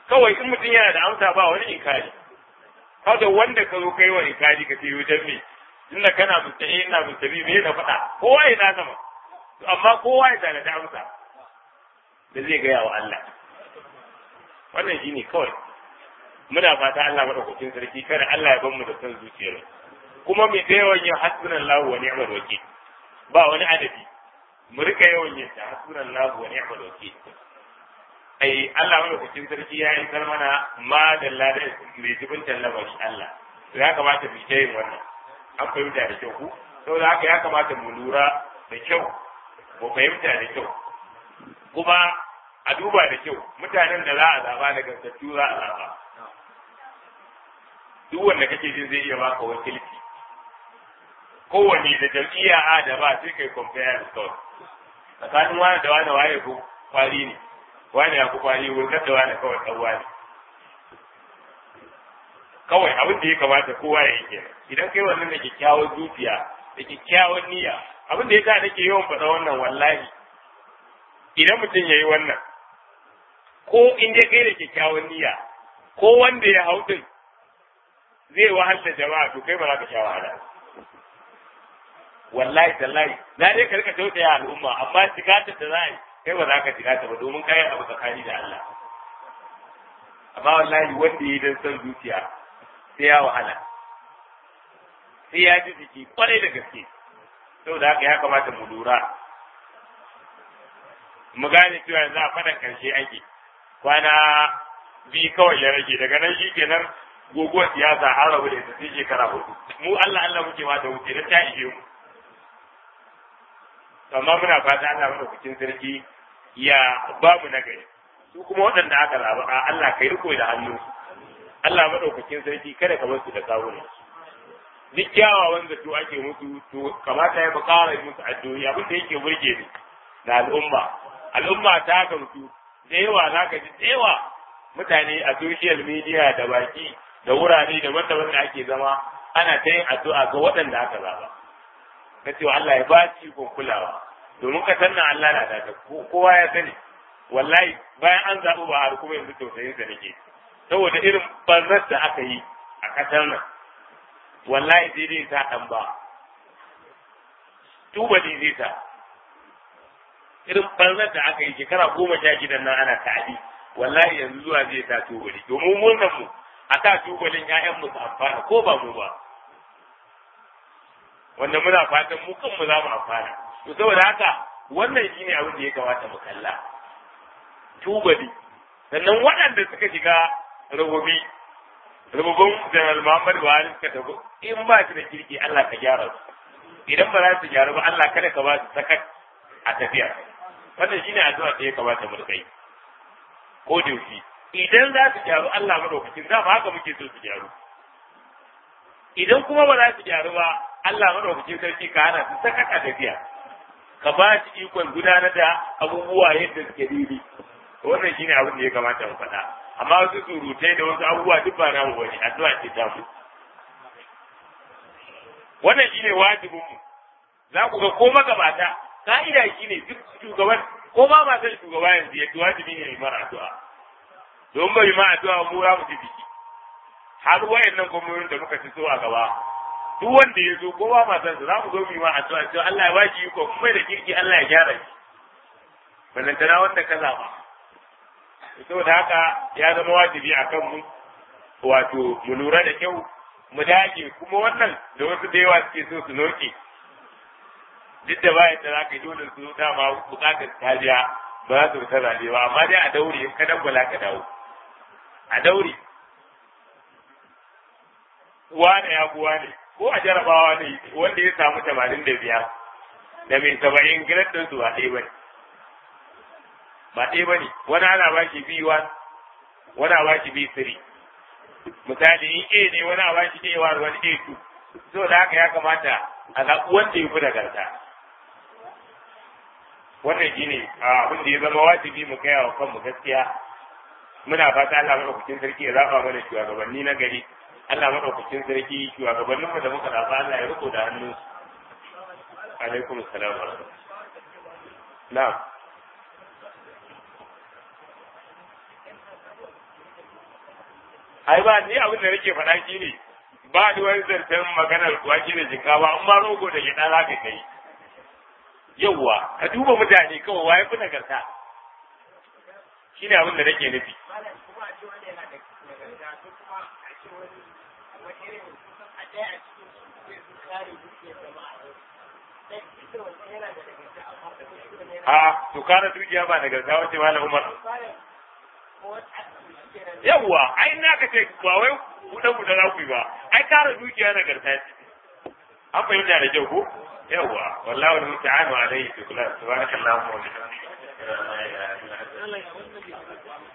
kawai in mutum yana da amsa ba wani inkari kada wanda ka zo kai wa inkari ka ce wajen me tunda kana mustahi ina mustabi me na faɗa kowa ya na sama amma kowa ya tana da amsa da zai gaya wa Allah wannan shine kawai muna fata Allah madaukakin sarki kada Allah ya mu da son zuciyar kuma mai da yawan yin hasbunallahu wa ni'mal wakil ba wani adadi mu rika yawan yin ta hasbunallahu wa ni'mal wakil ai Allah madaukakin sarki ya yi mana ma da ladan mai jibin lamari Allah to ya kamata mu yin wannan an fahimta da kyau ku saboda haka ya kamata mu lura da kyau mu fahimta da kyau kuma a duba da kyau mutanen da za a zaba da gantattu za a zaba duk wanda kake jin zai iya baka wakilci kowanne da jam'iyya a da ba sai kai compare da kawai tsakanin wani da wani waye ko kwari ne wani ya ku kwari wurgar da wani kawai ɗan wani kawai abin da ya kamata kowa ya yi kenan idan kai wannan da kyakkyawan zuciya da kyakkyawan niyya abin da ya sa nake yawan faɗa wannan wallahi idan mutum ya yi wannan ko in dai kai da kyakkyawan niyya ko wanda ya hau din zai wahala jama'a to kai ba za ka sha wahala wallahi tallahi na dai ka rika tausaya al'umma amma tikata da za a yi kai ba za ka tikata ba domin kayan abu tsakani da Allah amma wallahi wanda ya yi don son zuciya sai ya wahala sai ya ji jiki kwarai da gaske saboda haka ya kamata mu lura mu gane cewa yanzu a faɗan ƙarshe ake kwana biyu kawai ya rage daga nan shi kenan guguwar siyasa an rabu da ita sai shekara hudu mu Allah Allah muke ma da wuce da ta ishe mu amma muna fata Allah madaukakin sarki ya ba mu nagari su kuma waɗanda aka zaba a Allah kai riko da hannu Allah madaukakin sarki kada ka bar su da kawuna duk kyawawan zato ake musu to kamata ya bukara musu addu'o'i abin da yake burge ni na al'umma al'umma ta gamsu da yawa zaka ji da yawa mutane a social media da baki da wurare daban-daban da ake zama ana ta yin addu'a ga waɗanda aka zaba ka cewa Allah ya ba shi ikon kulawa domin ka sanna Allah na da kowa ya sani wallahi bayan an zaɓi ba har kuma yanzu tausayin sa nake saboda irin barnar da aka yi a ƙasar nan wallahi sai dai sa ɗan ba tuba ne zai sa irin barnar da aka yi shekara goma sha gidan nan ana ta'adi wallahi yanzu zuwa zai sa tubali domin murnan mu a sa tubalin ƴaƴan mu su amfana ko ba mu ba wanda muna fatan mu kanmu za mu amfana to saboda haka wannan shine abin da ya kamata mu kalla tubali sannan waɗanda suka shiga rububi rububin janar Muhammad Buhari suka tafi in ba su da kirki Allah ka gyara su idan ba za su gyaru ba Allah kada ka ba su sakat a tafiya wannan shine addu'a da ya kamata mu kai ko da yaushe idan za su gyaru Allah madaukakin za mu haka muke so su gyaru idan kuma ba za su gyaru ba Allah madaukakin sarki ka hana su sakat a tafiya ka ba shi ikon gudanar da abubuwa yadda suke daidai wannan shine abin da ya kamata mu faɗa amma wasu surutai da wasu abubuwa duk ba namu bane addu'a ce ta mu wannan shine wajibin mu za ku ga ko magabata ka'ida shine duk shugaban ko ba ma san shugaba yanzu yadda wajibi ne mai mara addu'a don bai ma addu'a mu za mu ji biki har wayannan gwamnonin da muka ci so a gaba duk wanda ya zo ko ba ma san za mu zo mu yi ma addu'a cewa Allah ya ba shi iko kuma da kirki Allah ya gyara shi balantana wanda ka zaba saboda haka ya zama wajibi a kan mu wato mu lura da kyau mu dage kuma wannan da wasu da yawa suke so su noke duk da bayan da zaka yi dole su dama bukatar kariya ba za su fita zabe ba amma dai a daure in ka dangwala ka dawo a daure wane ya buwa ne ko a jarabawa ne wanda ya samu tamanin da biyar da mai saba'in gidan ɗinsu ba ɗaya ba ne ba ɗaya ba ne wani ana ba shi b1 wani a ba shi b3 misali in a ne wani a ba shi a1 wani a2 so da haka ya kamata a zaɓi wanda ya fi nagarta wannan shi ne abin da ya zama wajibi mu kai wa kanmu gaskiya muna fata Allah maɗaukakin sarki ya zaɓa mana shugabanni na gari Allah maɗaukakin sarki shugabanninmu da muka zaɓa Allah ya riko da hannunsu alaikum salam wa rahmatullahi na'am ai ba ni abin da nake faɗa shi ne ba ni wani zancen maganar wake da shinkafa in ma rogo da gyaɗa za ka kai yawwa ka duba mutane kawai waye fi nagarta shi ne abin da nake nufi a to kana dukiya ba nagarta wace malam umar yawwa ai na ka ce ba wai buɗe buɗe za ku yi ba ai kara dukiya nagarta ce an fahimta da kyau ko yawwa wallahu al-musta'anu alayhi bi kulli subhanakallahumma wa bihamdika